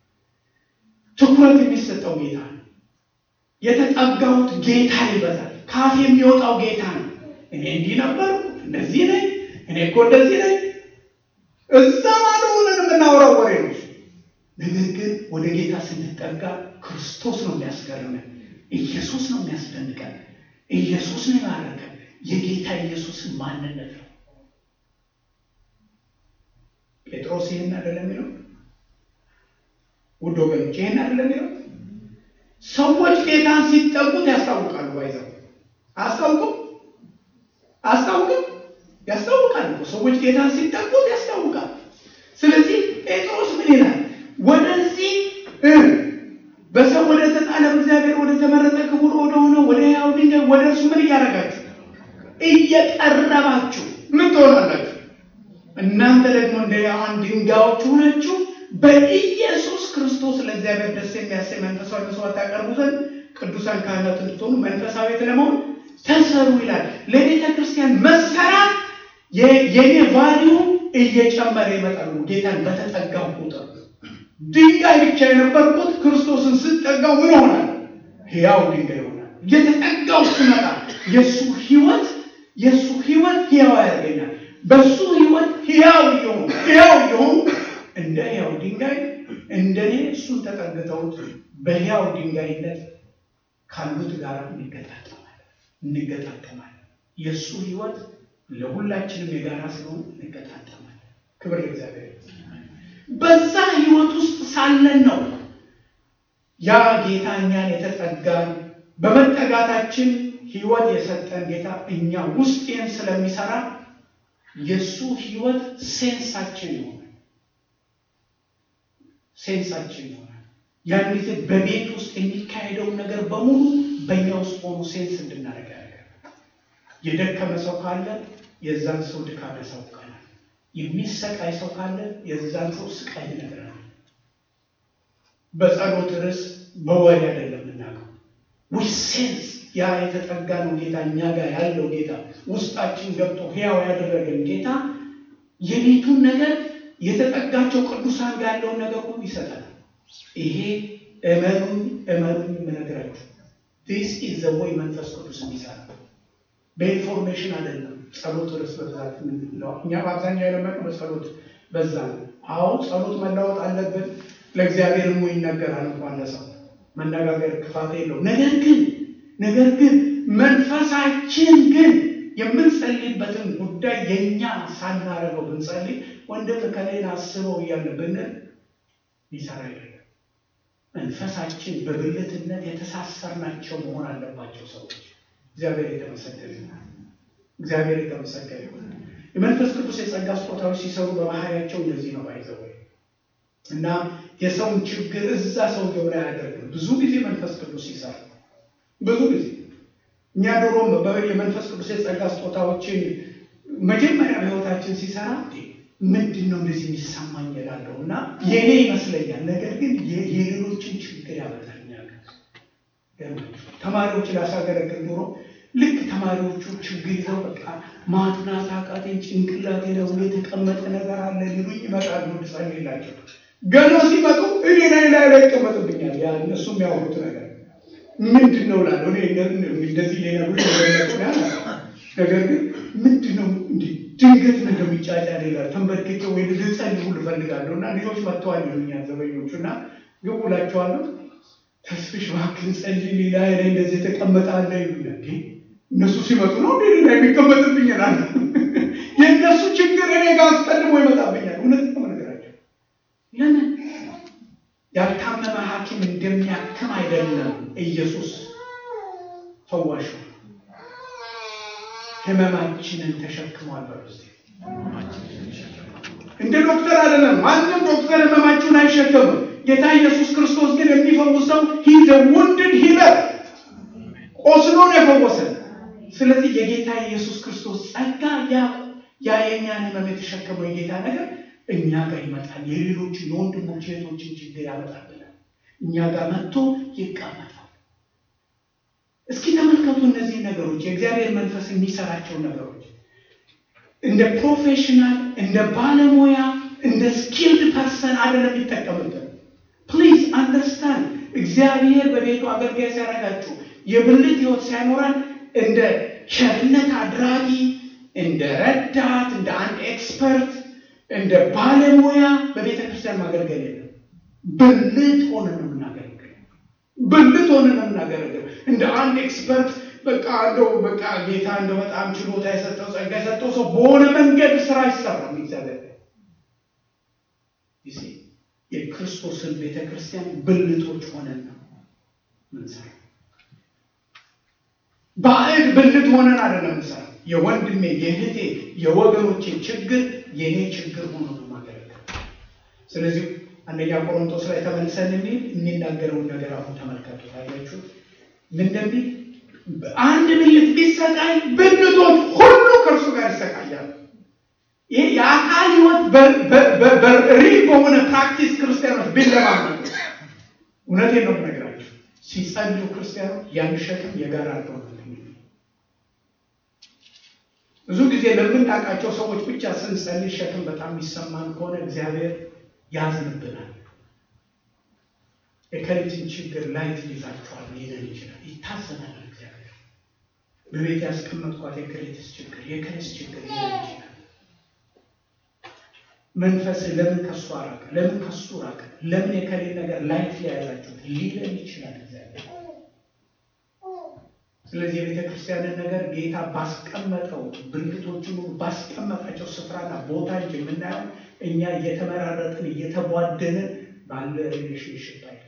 Speaker 1: ትኩረት የሚሰጠው ጌታ ነው። የተጠጋሁት ጌታ ይበዛል። ካፍ የሚወጣው ጌታ ነው። እኔ እንዲህ ነበር፣ እንደዚህ ነኝ፣ እኔ እኮ እንደዚህ ነኝ። እዛ ማለ ሆነን የምናወራው ወሬ ነው። ነገር ግን ወደ ጌታ ስንጠጋ ክርስቶስ ነው የሚያስገርመን፣ ኢየሱስ ነው የሚያስደንቀን፣ ኢየሱስ ነው የማረከን። የጌታ ኢየሱስን ማንነት ነው። ጴጥሮስ ይህን አይደለም የሚለው ውድ ወገኖች ይህን አይደለም የሚለው ሰዎች ጌታን ሲጠጉት ያስታውቃሉ። ባይዘው አስታውቁም አስታውቅም ያስታውቃል እኮ ሰዎች ጌታን ሲጠጉት ያስታውቃል። ስለዚህ ጴጥሮስ ምን ይላል? ወደዚህ በሰው ወደ ተጣለ እግዚአብሔር ወደ ተመረጠ ክቡር ወደ ሆነ ወደ ሕያው ድንጋይ ወደ እርሱ ምን እያደረጋችሁ እየቀረባችሁ ምን ትሆናላችሁ? እናንተ ደግሞ እንደ ሕያዋን ድንጋዮች ሆናችሁ በኢየሱስ ክርስቶስ ለእግዚአብሔር ደስ የሚያሰኝ መንፈሳዊ መስዋዕት ታቀርቡ ዘንድ ቅዱሳን ካህናት እንድትሆኑ መንፈሳዊት ለመሆን ተሰሩ ይላል። ለቤተ ክርስቲያን መሰራት የኔ ቫሊዩ እየጨመረ ይመጣሉ። ጌታን በተጠጋው ቁጥር ድንጋይ ብቻ የነበርኩት ክርስቶስን ስጠጋው ምን ይሆናል? ሕያው ድንጋይ ይሆናል። እየተጠጋው ስመጣ የእሱ ህይወት የእሱ ህይወት ሕያው ያደርገኛል። በእሱ ህይወት ሕያው እየሆኑ ሕያው እየሆኑ እንደ ሕያው ድንጋይ እንደኔ እሱን ተጠግተውት በሕያው ድንጋይነት ካሉት ጋር እንገጣጠማለን እንገጣጠማለን። የእሱ ህይወት ለሁላችንም የጋራ ስለሆነ እንገጣጠማለን። ክብር ለእግዚአብሔር። በዛ ህይወት ውስጥ ሳለን ነው ያ ጌታ እኛን የተጠጋን በመጠጋታችን ህይወት የሰጠን ጌታ እኛ ውስጤን ስለሚሰራ የእሱ ህይወት ሴንሳችን ይሆናል። ሴንሳችን ይሆናል። ያን ጊዜ በቤት ውስጥ የሚካሄደውን ነገር በሙሉ በእኛ ውስጥ ሆኖ ሴንስ እንድናደርግ ያደርጋል። የደከመ ሰው ካለ የዛን ሰው ድካም ያሳውቀናል። የሚሰቃይ ሰው ካለ የዛን ሰው ስቃይ ይነግረናል። በጸሎት ርዕስ በወሬ አይደለም የምናውቀው ዊ ሴንስ ያ የተጠጋ ነው ጌታ እኛ ጋር ያለው ጌታ ውስጣችን ገብቶ ሕያው ያደረገን ጌታ የቤቱን ነገር የተጠጋቸው ቅዱሳን ጋር ያለውን ነገር ሁሉ ይሰጠናል። ይሄ እመኑኝ እመኑኝ የምነግራችሁ ዲስ ኢዝ ዘ ወይ መንፈስ ቅዱስ የሚሰራ በኢንፎርሜሽን አይደለም። ጸሎት ርዕስ በብዛት የምንለው እኛ በአብዛኛው የለመድነው በጸሎት በዛ ነው። አዎ ጸሎት መለወጥ አለብን። ለእግዚአብሔር ሞ ይነገራል እንኳን ለሰው መነጋገር ክፋት የለው። ነገር ግን ነገር ግን መንፈሳችን ግን የምንጸልይበትን ጉዳይ የእኛ ሳናረገው ብንጸልይ ወንድም ከሌን አስበው እያለ ብንል ሊሰራ አይደለም። መንፈሳችን በብልትነት የተሳሰርናቸው መሆን አለባቸው ሰዎች። እግዚአብሔር የተመሰገነ ይሁን። እግዚአብሔር የተመሰገነ ይሁን። የመንፈስ ቅዱስ የጸጋ ስጦታዎች ሲሰሩ በባህሪያቸው እንደዚህ ነው ባይዘው እና የሰውን ችግር እዛ ሰውየው ላይ አያደርግም። ብዙ ጊዜ መንፈስ ቅዱስ ይሰራል። ብዙ ጊዜ እኛ ድሮም የመንፈስ ቅዱስ የጸጋ ስጦታዎችን መጀመሪያ በሕይወታችን ሲሰራ ምንድን ነው እንደዚህ የሚሰማኝ እላለሁ እና የኔ ይመስለኛል። ነገር ግን የሌሎችን ችግር ያመጣኛል። ተማሪዎች ላሳገለግል ኑሮ ልክ ተማሪዎቹ ችግር ይዘው በቃ ማጥናት አቃቴን፣ ጭንቅላቴ ላይ የተቀመጠ ነገር አለ ሊሉኝ ይመጣሉ እንድጸልይላቸው። ገና ሲመጡ እኔ ላይ ላይ ላይ ይቀመጥብኛል። ያ እነሱ የሚያወሩት ነገር ምንድን ነው ላለው እንደዚህ ሌነሩ ያለ ነገር ግን ምንድን ነው እንዲህ ድንገት ነው እንደሚጫጫ ሌላ ተንበርክኬ ወይ ልጸልይ ሁሉ እፈልጋለሁ እና ልጆች መጥተዋል ይሉኛል ዘበኞቹ እና ግቡ እላቸዋለሁ። ተስፍሽ እባክህን ጸልይ ሌላ ላይ እንደዚህ የተቀመጠ አለ ይሉኛል። እነሱ ሲመጡ ነው እንዴ ሌላ የሚቀመጥብኝ እላለሁ። የእነሱ ችግር እኔ ጋር አስቀድሞ ይመጣብኛል። እውነት ነው ነገራቸው። ለምን ያልታመመ ሐኪም እንደሚያክም አይደለም ኢየሱስ ፈዋሽ ህመማችንን ተሸክሟል። በሩስ እንደ ዶክተር አይደለም። ማንም ዶክተር ህመማችሁን አይሸከምም። ጌታ ኢየሱስ ክርስቶስ ግን የሚፈውሰው ሂዘ ውንድድ ሂለር ቆስሎ ነው የፈወሰን። ስለዚህ የጌታ ኢየሱስ ክርስቶስ ጸጋ ያ ያ የእኛን ህመም የተሸከመው የጌታ ነገር እኛ ጋር ይመጣል። የሌሎችን የወንድሞች እህቶችን ችግር ያመጣብናል። እኛ ጋር መጥቶ ይቀመጣል። እስኪ ተመልከቱ እነዚህ ነገሮች የእግዚአብሔር መንፈስ የሚሰራቸው ነገሮች እንደ ፕሮፌሽናል እንደ ባለሙያ እንደ ስኪልድ ፐርሰን አይደለም የሚጠቀምበት። ፕሊዝ አንደርስታንድ እግዚአብሔር በቤቱ አገልጋይ ሲያደርጋችሁ የብልት ህይወት ሳይኖረን እንደ ቸርነት አድራጊ፣ እንደ ረዳት፣ እንደ አንድ ኤክስፐርት፣ እንደ ባለሙያ በቤተ ክርስቲያን ማገልገል የለም። ብልት ሆነን ነው የምናገለግል። ብልት ሆነን ነው የምናገለግል። እንደ አንድ ኤክስፐርት በቃ እንደው በቃ ጌታ እንደ በጣም ችሎታ የሰጠው ጸጋ የሰጠው ሰው በሆነ መንገድ ስራ አይሰራም። እግዚአብሔር የክርስቶስን ቤተ ክርስቲያን ብልቶች ሆነን ነው ምንሰራ። ባዕድ ብልት ሆነን አይደለም ምንሰራ። የወንድሜ የእህቴ የወገኖቼ ችግር የእኔ ችግር ሆኖ ነው ማገለገል። ስለዚህ አንደኛ ቆሮንቶስ ላይ ተመልሰን የሚል የሚናገረውን ነገር አሁን ተመልከቱ። ታያችሁ ምን እንደሚል አንድ ብልት ቢሰቃይ ብልቶች ሁሉ ከእርሱ ጋር ይሰቃያሉ። ይሄ የአካል ህይወት በሪል በሆነ ፕራክቲስ ክርስቲያኖች ቢለማመዱ እውነቴን ነው የምነግራቸው። ሲጸልዩ ክርስቲያኖች ያን ሸክም የጋራ አድርገው ብዙ ጊዜ ለምናውቃቸው ሰዎች ብቻ ስንጸልይ ሸክም በጣም የሚሰማን ከሆነ እግዚአብሔር ያዝንብናል። የከሊትን ችግር ላይት ይዛችኋል ሊለን ይችላል። ይታዘናል። እግዚአብሔር በቤት ያስቀመጥኳት የከሊትስ ችግር የከሊስ ችግር ሊለን ይችላል። መንፈስ ለምን ከሱ አራቀ? ለምን ከሱ ራቀ? ለምን የከሌ ነገር ላይት ሊያዛችሁት ሊለን ይችላል። እግዚአብሔር ስለዚህ የቤተ ክርስቲያንን ነገር ጌታ ባስቀመጠው ብልቶቹን ባስቀመጣቸው ስፍራና ቦታ እንጂ የምናየው እኛ እየተመራረጥን እየተቧደንን ባለ ሪሌሽንሽፕ አይደለም።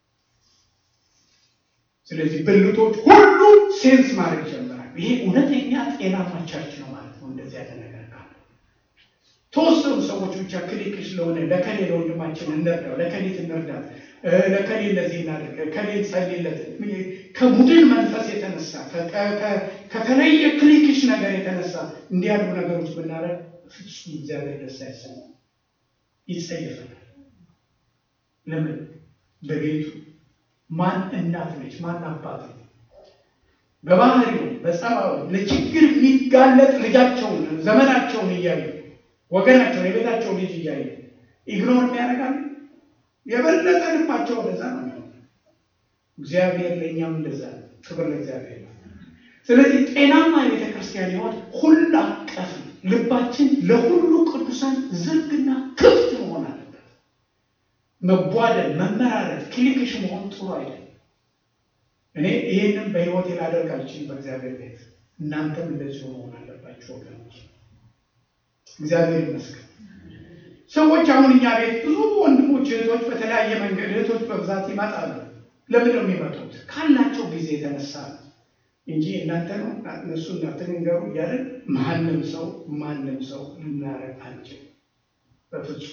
Speaker 1: ስለዚህ ብልቶች ሁሉ ሴንስ ማድረግ ጀምራል። ይሄ እውነተኛ ጤናማ ቸርች ነው ማለት ነው። እንደዚህ ያለ ነገር ካለ ተወሰኑ ሰዎች ብቻ ክሊክ ስለሆነ ለከሌ ለወንድማችን እንርዳው፣ ለከሌት እንርዳት፣ ለከሌ እንደዚህ እናደርግ፣ ከሌ ጸልይለት ከቡድን መንፈስ የተነሳ ከተለየ ክሊክሽ ነገር የተነሳ እንዲህ ያሉ ነገሮች ብናደርግ ፍጹም እግዚአብሔር ደስ አይሰማም፣ ይጸየፈናል። ለምን? በቤቱ ማን እናት ነች? ማን አባት ነው? በባህሪው በጸባዩ ለችግር የሚጋለጥ ልጃቸውን ዘመናቸውን እያዩ ወገናቸውን የቤታቸው ልጅ እያዩ ኢግኖር የሚያደርጋል የበለጠ ልባቸው ወደዛ ነው የሚሆነው። እግዚአብሔር ለእኛም እንደዛ ነው። ክብር ለእግዚአብሔር። ስለዚህ ጤናማ የቤተ ክርስቲያን ሕይወት ሁሉ አቀፍ ልባችን ለሁሉ ቅዱሳን ዝግና ክፍት መሆን አለበት። መቧደን፣ መመራረት፣ ክሊክሽ መሆን ጥሩ አይደለም። እኔ ይህንም በሕይወቴ ላደርግ አልችልም በእግዚአብሔር ቤት። እናንተም እንደዚሁ መሆን አለባቸው ወገኖች። እግዚአብሔር ይመስገን። ሰዎች አሁን እኛ ቤት ብዙ ወንድሞች እህቶች፣ በተለያየ መንገድ እህቶች በብዛት ይመጣሉ። ለምን ነው የሚመጡት? ካላቸው ጊዜ የተነሳ ነው እንጂ እናንተ ነው እነሱ እናንተ ንገሩ እያለን ማንም ሰው ማንም ሰው ልናረግ አንችል በፍጹም።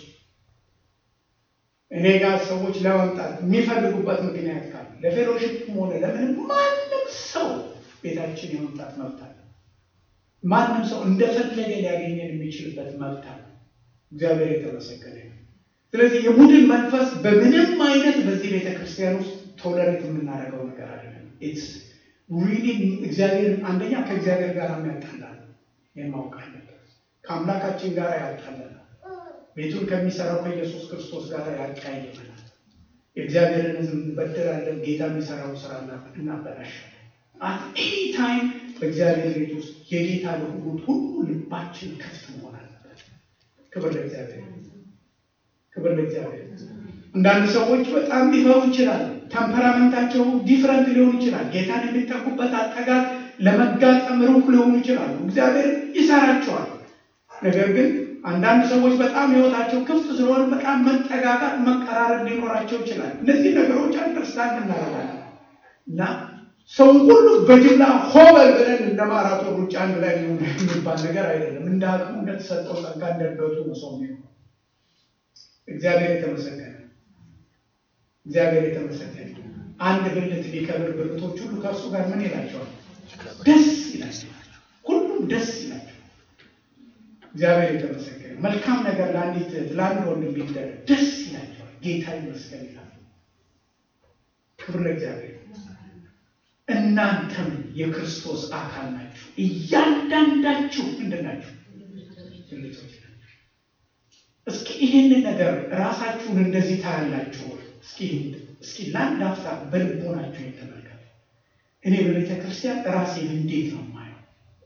Speaker 1: እኔ ጋር ሰዎች ለመምጣት የሚፈልጉበት ምክንያት ካለ ለፌሎሺፕም ሆነ ለምንም ማንም ሰው ቤታችን የመምጣት መብት አለ። ማንም ሰው እንደፈለገ ሊያገኘን የሚችልበት መብት አለ። እግዚአብሔር የተመሰገነ ነው። ስለዚህ የቡድን መንፈስ በምንም አይነት በዚህ ቤተ ክርስቲያን ውስጥ ቶለሬት የምናደርገው ነገር አይደለም። ኢትስ ሪሊ እግዚአብሔር አንደኛ ከእግዚአብሔር ጋር የሚያጣላል የማወቅ አለበት። ከአምላካችን ጋር ያጣላል። ቤቱን ከሚሰራው ከኢየሱስ ክርስቶስ ጋር ያቀያይመናል። የእግዚአብሔርን ሕዝብ እንበድላለን። ጌታ የሚሰራውን ስራ እናበላሻለን። አት ኤኒ ታይም በእግዚአብሔር ቤት ውስጥ የጌታ ለሆኑት ሁሉ ልባችን ክፍት መሆን አለበት። ክብር ለእግዚአብሔር፣ ክብር ለእግዚአብሔር። አንዳንድ ሰዎች በጣም ሊፈሩ ይችላል። ተምፐራመንታቸው ዲፍረንት ሊሆን ይችላል። ጌታን የሚጠቁበት አጠጋግ ለመጋጠም ሩቅ ሊሆኑ ይችላሉ። እግዚአብሔር ይሰራቸዋል። ነገር ግን አንዳንድ ሰዎች በጣም ህይወታቸው ክፍት ስለሆነ በጣም መጠጋጋት፣ መቀራረብ ሊኖራቸው ይችላል። እነዚህ ነገሮች አንደርስታንድ እናደርጋለን እና ሰው ሁሉ በጅምላ ሆበል ብለን እንደ ማራቶን ሩጫ አንድ ላይ ሊሆን የሚባል ነገር አይደለም። እንደ አቅሙ እንደተሰጠው ጸጋ እንደገቱ ነው ሰው የሚሆነው። እግዚአብሔር የተመሰገነ እግዚአብሔር የተመሰገነ። አንድ ብልት ቢከብር ብልቶች ሁሉ ከእርሱ ጋር ምን ይላቸዋል? ደስ ይላቸዋል። ሁሉም ደስ ይላቸዋል። እግዚአብሔር የተመሰገነ። መልካም ነገር ለአንዲት ለአንድ ወንድ ቢደረግ ደስ ይላቸዋል። ጌታ ይመስገን ይላል። ክብር ለእግዚአብሔር። እናንተም የክርስቶስ አካል ናችሁ። እያንዳንዳችሁ ምንድን ናችሁ? ብልቶች ናችሁ። እስኪ ይህንን ነገር ራሳችሁን እንደዚህ ታያላችሁ። እስኪ እስኪ ለአንድ አፍታ በልቦናችሁ የተመልከቱ። እኔ በቤተ ክርስቲያን ራሴን እንዴት ነው የማየው?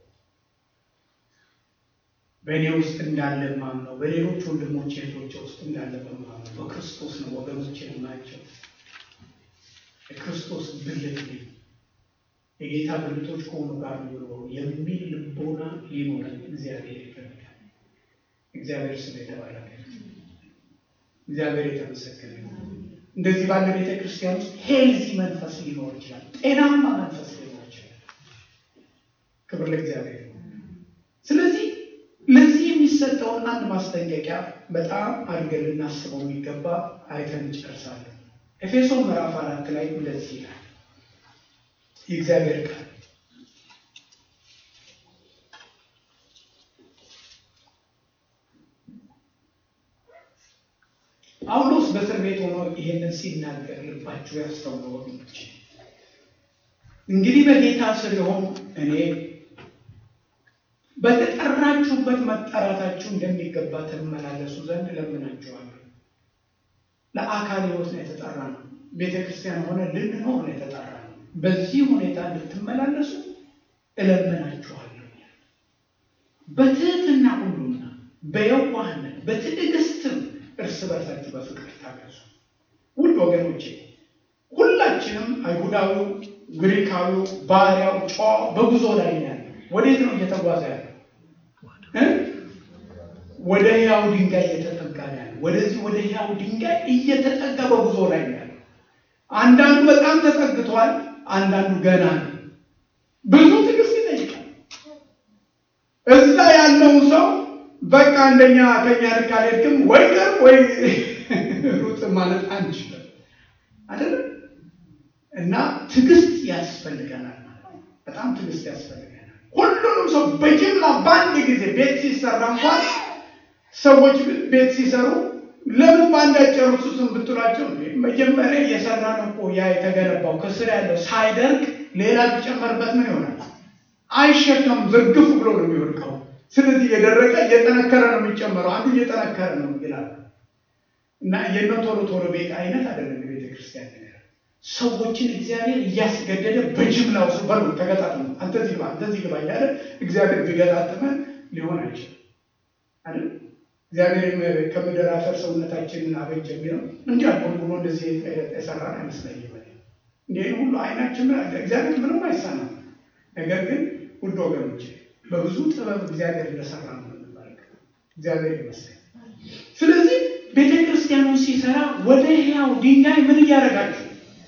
Speaker 1: በእኔ ውስጥ እንዳለ ማምነው፣ በሌሎች ወንድሞች እህቶቼ ውስጥ እንዳለ በማምነው በክርስቶስ ነው ወገኖችን የማያቸው። የክርስቶስ ብልት ነኝ የጌታ ብልቶች ከሆኑ ጋር ኖሮ የሚል ልቦና ሊኖረን እግዚአብሔር ይፈልጋል። እግዚአብሔር ስም የተባረከ እግዚአብሔር የተመሰገነ እንደዚህ ባለ ቤተ ክርስቲያን ውስጥ ሄልዚ መንፈስ ሊኖር ይችላል። ጤናማ መንፈስ ሊኖር ይችላል። ክብር ለእግዚአብሔር። ስለዚህ ለዚህ የሚሰጠውን አንድ ማስጠንቀቂያ በጣም አድርገን ልናስበው የሚገባ አይተን እንጨርሳለን። ኤፌሶን ምዕራፍ አራት ላይ እንደዚህ ይላል የእግዚአብሔር ቃል ጳውሎስ በእስር ቤት ሆኖ ይሄንን ሲናገር ልባችሁ ያስተውሉ ወገኖች። እንግዲህ በጌታ ስር የሆኑ እኔ በተጠራችሁበት መጠራታችሁ እንደሚገባ ትመላለሱ ዘንድ እለምናችኋለሁ። ለአካል ሕይወት ነው የተጠራ ነው። ቤተ ክርስቲያን ሆነ ልንኖር ነው የተጠራ ነው። በዚህ ሁኔታ እንድትመላለሱ እለምናችኋለሁ። በትህትና ሁሉና በየዋህነት በትዕግስትም እርስ በርሳችሁ በፍቅር ታገዙ። ውድ ወገኖቼ ሁላችንም አይሁዳዊው ግሪካዊው ባሪያው ጨዋ በጉዞ ላይ ነው ያለው። ወዴት ነው እየተጓዘ ያለው? ወደ ሕያው ድንጋይ እየተጠጋ ነው ያለው። ወደዚህ ወደ ሕያው ድንጋይ እየተጠጋ በጉዞ ላይ ነው ያለው። አንዳንዱ በጣም ተጠግቷል፣ አንዳንዱ ገና ነው። ብዙ ትዕግስት ይጠይቃል። እዛ ያለውን ሰው በቃ አንደኛ ከኛ ልክ አልሄድክም ወይ ቅር ወይ ሩጥ ማለት አንችልም አይደለም። እና ትዕግስት ያስፈልገናል። በጣም ትዕግስት ያስፈልገናል። ሁሉንም ሰው በጅምላ በአንድ ጊዜ ቤት ሲሰራ እንኳን ሰዎች ቤት ሲሰሩ ለምን በአንድ አይጨርሱትም ብትሏቸው፣ መጀመሪያ እየሰራ ነው እኮ ያ የተገነባው ከስር ያለው ሳይደርቅ ሌላ ቢጨመርበት ምን ይሆናል? አይሸከም፣ ዝርግፍ ብሎ ነው የሚወድቀው። ስለዚህ እየደረቀ እየጠነከረ ነው የሚጨመረው። አንዱ እየጠነከረ ነው ይላል እና የነ ቶሎ ቶሎ ቤት አይነት አይደለም የቤተ ክርስቲያን ነገር። ሰዎችን እግዚአብሔር እያስገደደ በጅምላው ሱ በሉ ተገጣጥሙ፣ አንተ እዚህ ግባ፣ አንተ እዚህ ግባ እያለ እግዚአብሔር ቢገጣጥመን ሊሆን አይችልም አይደል? እግዚአብሔር ከምድር አፈር ሰውነታችንን አበጀ የሚለው እንዲህ አልሆን ብሎ እንደዚህ የሰራን አይመስለኝም። እንዲህ ሁሉ አይናችን እግዚአብሔር ምንም አይሳናም። ነገር ግን ውድ ወገኖች በብዙ ጥበብ እግዚአብሔር እንደሰራ ነው የምንመለከተው። እግዚአብሔር ይመስገን። ስለዚህ ቤተ ክርስቲያኑን ሲሰራ ወደ ሕያው ድንጋይ ምን እያደረጋችሁ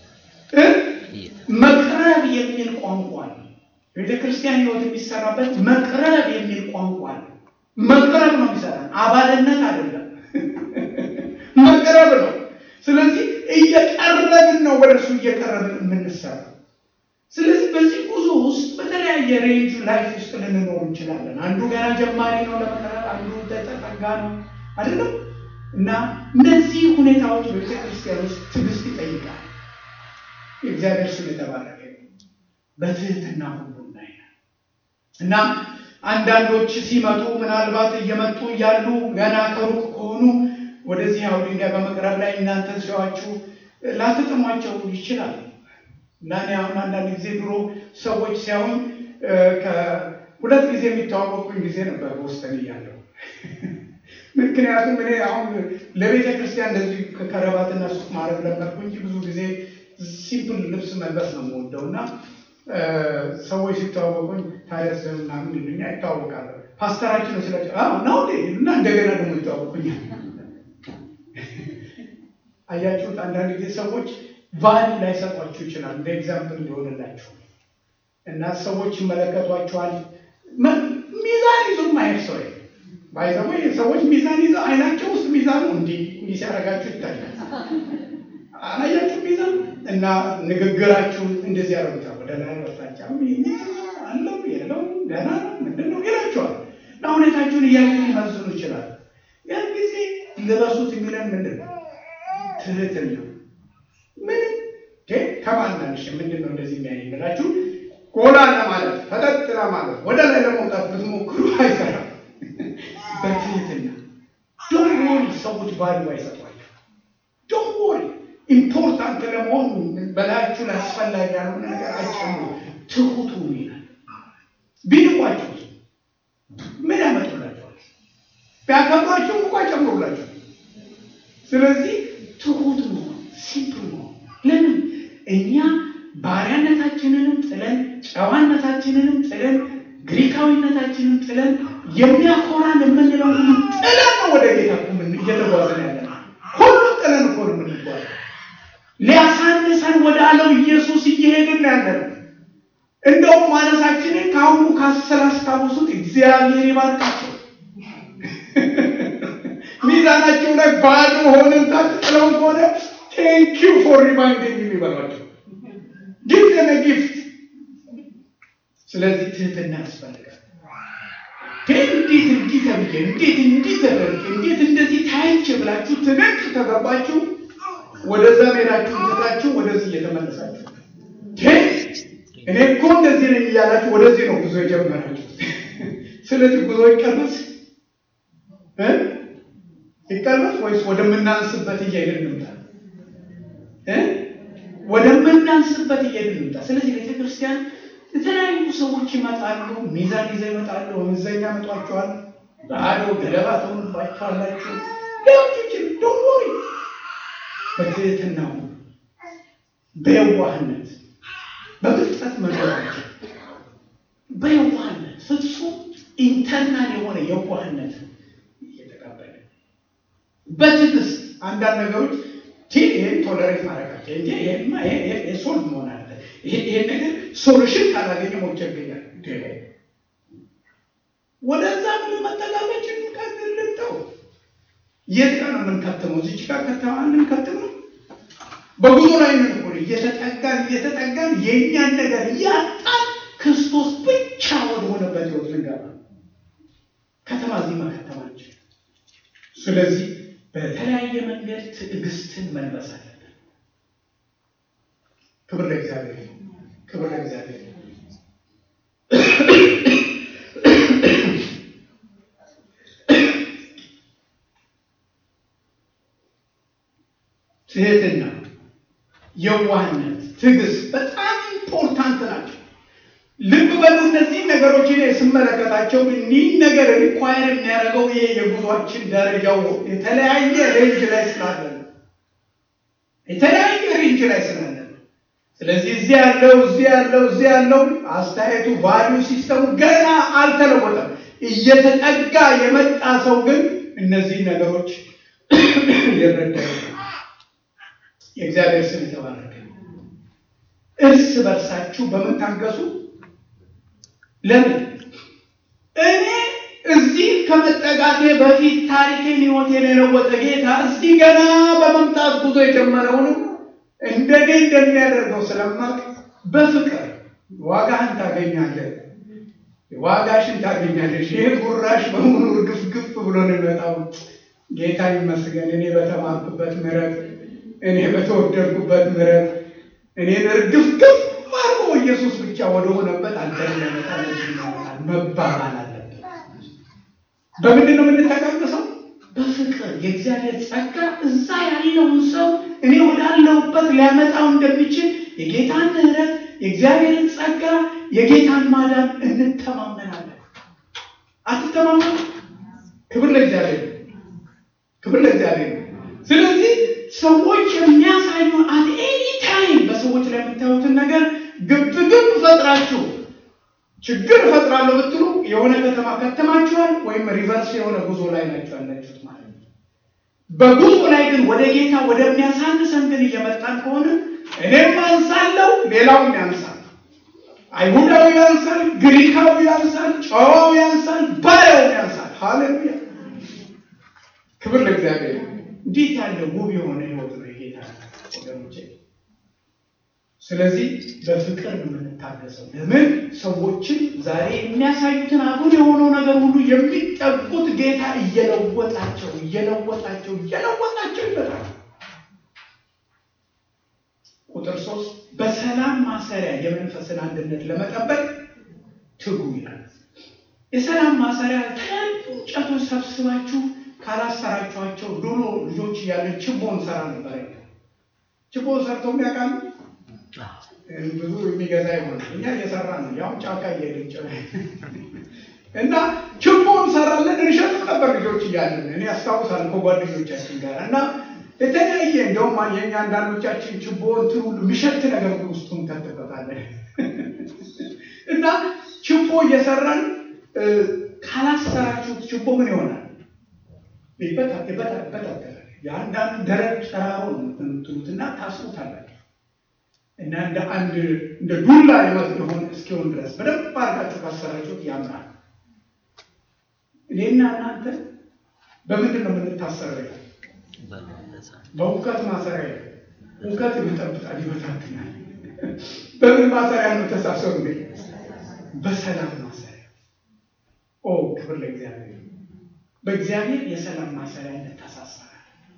Speaker 1: መቅረብ የሚል ቋንቋ ነው። ቤተ ክርስቲያን ሕይወት የሚሰራበት መቅረብ የሚል ቋንቋ ነው። መቅረብ ነው የሚሰራን፣ አባልነት አይደለም፣ መቅረብ ነው። ስለዚህ እየቀረብን ነው፣ ወደ እሱ እየቀረብን የምንሰራ ስለዚህ በዚህ ጉዞ ውስጥ በተለያየ ሬንጅ ላይፍ ውስጥ ልንኖር እንችላለን። አንዱ ገና ጀማሪ ነው ለመቅረብ፣ አንዱ ተጠጋ ነው አይደለም። እና እነዚህ ሁኔታዎች በቤተ ክርስቲያን ውስጥ ትዕግስት ይጠይቃል። የእግዚአብሔር ስም የተባረከ በትህትና ሁሉ እናያለን። እና አንዳንዶች ሲመጡ ምናልባት እየመጡ እያሉ ገና ከሩቅ ከሆኑ ወደዚህ ያው ድንጋይ በመቅረብ ላይ እናንተ ሲዋችሁ ላትጥሟቸው ይችላል። እና እኔ አሁን አንዳንድ ጊዜ ድሮ ሰዎች ሲያዩኝ ከሁለት ጊዜ የሚተዋወቁኝ ጊዜ ነበር በውስጠን እያለሁ። ምክንያቱም እኔ አሁን ለቤተ ክርስቲያን እንደዚህ ከረባትና ሱፍ ማድረግ ለመድኩ እንጂ ብዙ ጊዜ ሲምፕል ልብስ መልበስ ነው የምወደው እና ሰዎች ሲተዋወቁኝ ታዲያስ ምናምን ይሉኛል፣ ይተዋወቃለሁ። ፓስተራችን ነው ስላቸው ነው እና እንደገና ደግሞ ይተዋወቁኛል። አያችሁት? አንዳንድ ጊዜ ሰዎች ቫሉ ላይሰጧችሁ ይችላል። እንደ ኤግዛምፕል እንዲሆንላችሁ እና ሰዎች ይመለከቷቸዋል። ሚዛን ይዞ ማየት ሰው ባይዘሞ ሰዎች ሚዛን ይዘው አይናቸው ውስጥ ሚዛኑ እንዲህ እንዲህ ሲያደርጋችሁ ይታያል። አላያችሁ ሚዛን እና ንግግራችሁን እንደዚህ ያደርጉታል። ወደ ላይ ወጣቻ አለው የለው ገና ምንድን ነው ይላቸዋል። እና ሁኔታችሁን እያዩ ሊመዝኑ ይችላል። ያን ጊዜ ልበሱት የሚለን ምንድን ነው? ትህትና ምን ከማናንሽ ምንድን ነው እንደዚህ የሚያይ ብላችሁ ጎላ ለማለት ፈጠጥ ለማለት ወደ ላይ ለመውጣት ብትሞክሩ አይሰራም። በትህትና ዶንት ወሪ ሰዎች ባሉ አይሰጧቸው። ዶንት ወሪ ኢምፖርታንት ለመሆኑ በላያችሁ ላይ አስፈላጊ ያልሆነ ነገር አይጨምሩ። ትሁቱ ይላል። ቢንቋቸው ምን ያመጡላቸዋል? ቢያከብሯቸው እንኳ አይጨምሩላቸው። ስለዚህ ትሁት መሆን ሲምፕል መሆን ለምን እኛ ባሪያነታችንንም ጥለን ጨዋነታችንንም ጥለን ግሪካዊነታችንን ጥለን የሚያኮራን የምንለው ሁሉ ጥለን ነው ወደ ጌታ እየተጓዘን ያለ ሁሉ ጥለን እኮ ነው የምንጓዘ ሊያሳንሰን ወደ አለው ኢየሱስ እየሄድን ያለ ነው። እንደውም ማነሳችንን ከአሁኑ ካስላስታወሱት እግዚአብሔር ይባርካቸው። ሚዛናቸው ላይ ባዶ ሆነን ታጥለው ከሆነ ቴንክ ዩ ፎር ሪማይንዲንግ የሚበሏቸው ጊቭ ዘም ጊፍት። ስለዚህ ትህትና ያስፈልጋል። እንዴት እንዲህ ተብዬ እንዴት እንዲህ ተደርጌ እንዴት እንደዚህ ታይቼ ብላችሁ ትንቅ ከገባችሁ ወደዛ ሜዳችሁ ትታችሁ ወደዚህ እየተመለሳችሁ እኔ እኮ እንደዚህ ነኝ እያላችሁ ወደዚህ ነው ጉዞ የጀመራችሁ። ስለዚህ ጉዞ ይቀልበስ ይቀልበስ ወይስ ወደምናንስበት እየሄድን እንምጣ? ወደምናንስበት እየሄድን እንምጣ። ስለዚህ ቤተክርስቲያን የተለያዩ ሰዎች ይመጣሉ፣ ሚዛን ይዘው ይመጣሉ፣ ወንዘኛ መጧቸዋል፣ ባዶ ገለባ ተሆኑባቸዋላችሁ። ሌሎችን ዶሞሪ በትህትናው በየዋህነት በብልጠት መኖራችን በየዋህነት ፍጹም ኢንተርናል የሆነ የዋህነት እየተቀበለ በትዕግስት አንዳንድ ነገሮች ይህን ቶለሬት ማድረጋቸው እንጂ ሶልቭ መሆን አለ ይሄ ነገር ሶሉሽን ካላገኘ ሞቸ ይገኛል። ወደዛ ምን መጠጋጋችን ልንተው የት ጋር ነው የምንከትመው? እዚች ጋር ከተማ የምንከትመው በጉዞ ላይ ምን ሆነ እየተጠጋን እየተጠጋን የእኛን ነገር እያጣን ክርስቶስ ብቻ ወደ ሆነበት ህይወት ልንገባ ከተማ እዚህ መከተማችን። ስለዚህ በተለያየ መንገድ ትዕግስትን መልበስ አለብን። ክብር ለእግዚአብሔር፣ ክብር ለእግዚአብሔር። ትህትና፣ የዋህነት፣ ትዕግስት በጣም ኢምፖርታንት ናቸው። ልብ በሉ። እነዚህ ነገሮች እኔ ስመለከታቸው እኒህ ነገር ሪኳየር የሚያደርገው ይሄ የጉዟችን ደረጃው የተለያየ ሬንጅ ላይ ስላለ ነው። የተለያየ ሬንጅ ላይ ስላለ ነው። ስለዚህ እዚህ ያለው እዚህ ያለው እዚህ ያለው አስተያየቱ ቫሊዩ ሲስተሙ ገና አልተለወጠም። እየተጠጋ የመጣ ሰው ግን እነዚህ ነገሮች ይረዳል። የእግዚአብሔር ስም የተባረከ እርስ በርሳችሁ በምታገሱ ለምን እኔ እዚህ ከመጠጋቴ በፊት ታሪኬን ሕይወቴን የለወጠ ጌታ እዚህ ገና በመምጣት ጉዞ የጀመረውንም እንደኔ እንደሚያደርገው ስለማቅ በፍቅር ዋጋህን ታገኛለህ፣ ዋጋሽን ታገኛለሽ። ይህ ጉራሽ በሙሉ ግፍ ግፍ ብሎ ነው የሚመጣው። ጌታ ይመስገን። እኔ በተማርኩበት ምሕረት፣ እኔ በተወደድኩበት ምሕረት እኔን እርግፍ ግፍ አርጎ ኢየሱስ ብቻ ወደ ሆነበት አንተን ለመጣል መባባል አለብን። በምንድን ነው የምንተጋገሰው? በፍቅር የእግዚአብሔር ጸጋ እዛ ያለውን ሰው እኔ ወዳለሁበት ሊያመጣው እንደሚችል የጌታን ምሕረት፣ የእግዚአብሔርን ጸጋ፣ የጌታን ማዳን እንተማመናለን። አትተማመኑ? ክብር ለእግዚአብሔር፣ ክብር ለእግዚአብሔር። ስለዚህ ሰዎች የሚያሳዩ አት ኤኒ ታይም በሰዎች ላይ የምታዩትን ነገር ግብ ግብ ፈጥራችሁ ችግር እፈጥራለሁ ብትሉ የሆነ ከተማ ከተማችኋል፣ ወይም ሪቨርስ የሆነ ጉዞ ላይ ናቸው ያላችሁት ማለት ነው። በጉዞ ላይ ግን ወደ ጌታ ወደሚያሳንሰን ግን እየመጣን ከሆነ እኔም አንሳለሁ፣ ሌላውም ያንሳል። አይሁዳዊ ያንሳል፣ ግሪካዊ ያንሳል፣ ጨዋው ያንሳል፣ ባሪያው ያንሳል። ሃሌሉያ! ክብር ለእግዚአብሔር። እንዴት ያለ ውብ የሆነ ህይወት ነው የጌታ ወገኖቼ። ስለዚህ በፍቅር ነው የምንታገሰው። ለምን ሰዎችን ዛሬ የሚያሳዩትን አጉል የሆነው ነገር ሁሉ የሚጠጉት ጌታ እየለወጣቸው እየለወጣቸው እየለወጣቸው ይመጣል። ቁጥር ሶስት በሰላም ማሰሪያ የመንፈስን አንድነት ለመጠበቅ ትጉ ይላል። የሰላም ማሰሪያ የተለያዩ እንጨቶች ሰብስባችሁ ካላሰራችኋቸው ድሮ ልጆች እያለን ችቦ እንሰራ ነበር። ችቦ ሰርተው የሚያውቃሉ? ብዙ የሚገዛ ይሆናል። እኛ እየሰራ ነው፣ ያው ጫካ እየሄድን እና ችቦ እንሰራለን፣ እንሸጥም ነበር ልጆች እያለን። እኔ አስታውሳለሁ ከጓደኞቻችን ጋር እና የተለያየ እንደውም የኛ አንዳንዶቻችን ችቦ እንትን ሁሉ የሚሸት ነገር ውስጡ እንከትበታለን እና ችቦ እየሰራን ካላሰራችሁት ችቦ ምን ይሆናል? ይበታተናል። የአንዳንዱ ደረቅ ጨራሮ ትሉትና ታስሩታላችሁ እና እንደ አንድ እንደ ዱላ የሆን እስኪሆን ድረስ በደንብ አድርጋችሁ ካሰራችሁት ያምራል። እኔና እናንተ በምንድን ነው የምንታሰረው? በእውቀት ማሰሪያ እውቀት ይጠብቃል፣ ይበታትናል። በምን ማሰሪያ ነው ተሳሰሩ? እንግዲህ በሰላም ማሰሪያ። ኦ ክብር ለእግዚአብሔር። በእግዚአብሔር የሰላም ማሰሪያ እንተሳሰራል።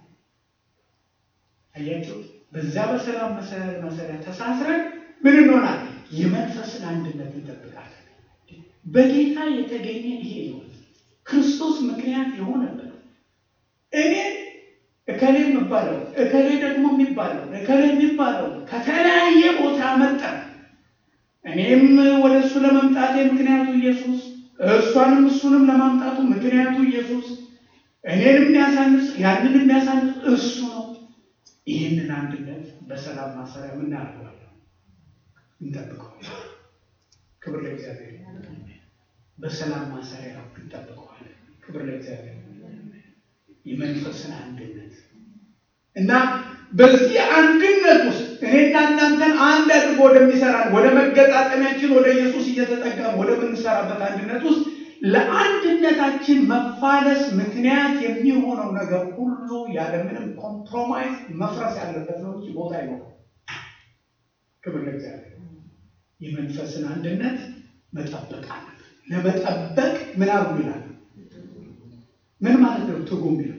Speaker 1: አያችሁ፣ በዛ በሰላም ማሰሪያ ተሳስረን ምን እንሆናል? የመንፈስን አንድነት እንጠብቃለን። በጌታ የተገኘ ይሄ ህይወት ክርስቶስ ምክንያት የሆነበት እኔ እከሌ የሚባለው እከሌ ደግሞ የሚባለው እከሌ የሚባለው ከተለያየ ቦታ መጣ። እኔም ወደ እሱ ለመምጣቴ ምክንያቱ ኢየሱስ፣ እሷንም እሱንም ለማምጣቱ ምክንያቱ ኢየሱስ፣ እኔን የሚያሳንስ ያንን የሚያሳንስ እሱ ነው። ይህንን አንድነት በሰላም ማሰሪያ ምናደርገዋለን እንጠብቀዋል። ክብር ለእግዚአብሔር። በሰላም ማሰሪያ እንጠብቀዋል። ክብር ለእግዚአብሔር። የመንፈስን አንድነት እና በዚህ አንድነት ውስጥ እኔና እናንተን አንድ አድርጎ ወደሚሰራን ወደ መገጣጠሚያችን ወደ ኢየሱስ እየተጠቀም ወደምንሰራበት አንድነት ውስጥ ለአንድነታችን መፋለስ ምክንያት የሚሆነው ነገር ሁሉ ያለምንም ኮምፕሮማይዝ መፍረስ ያለበት ነው እንጂ ቦታ አይኖረው። ክብር ለእግዚአብሔር። የመንፈስን አንድነት መጠበቅ አለብን። ለመጠበቅ ምን አርጉ ይላል? ምን ማለት ነው? ትርጉም ነው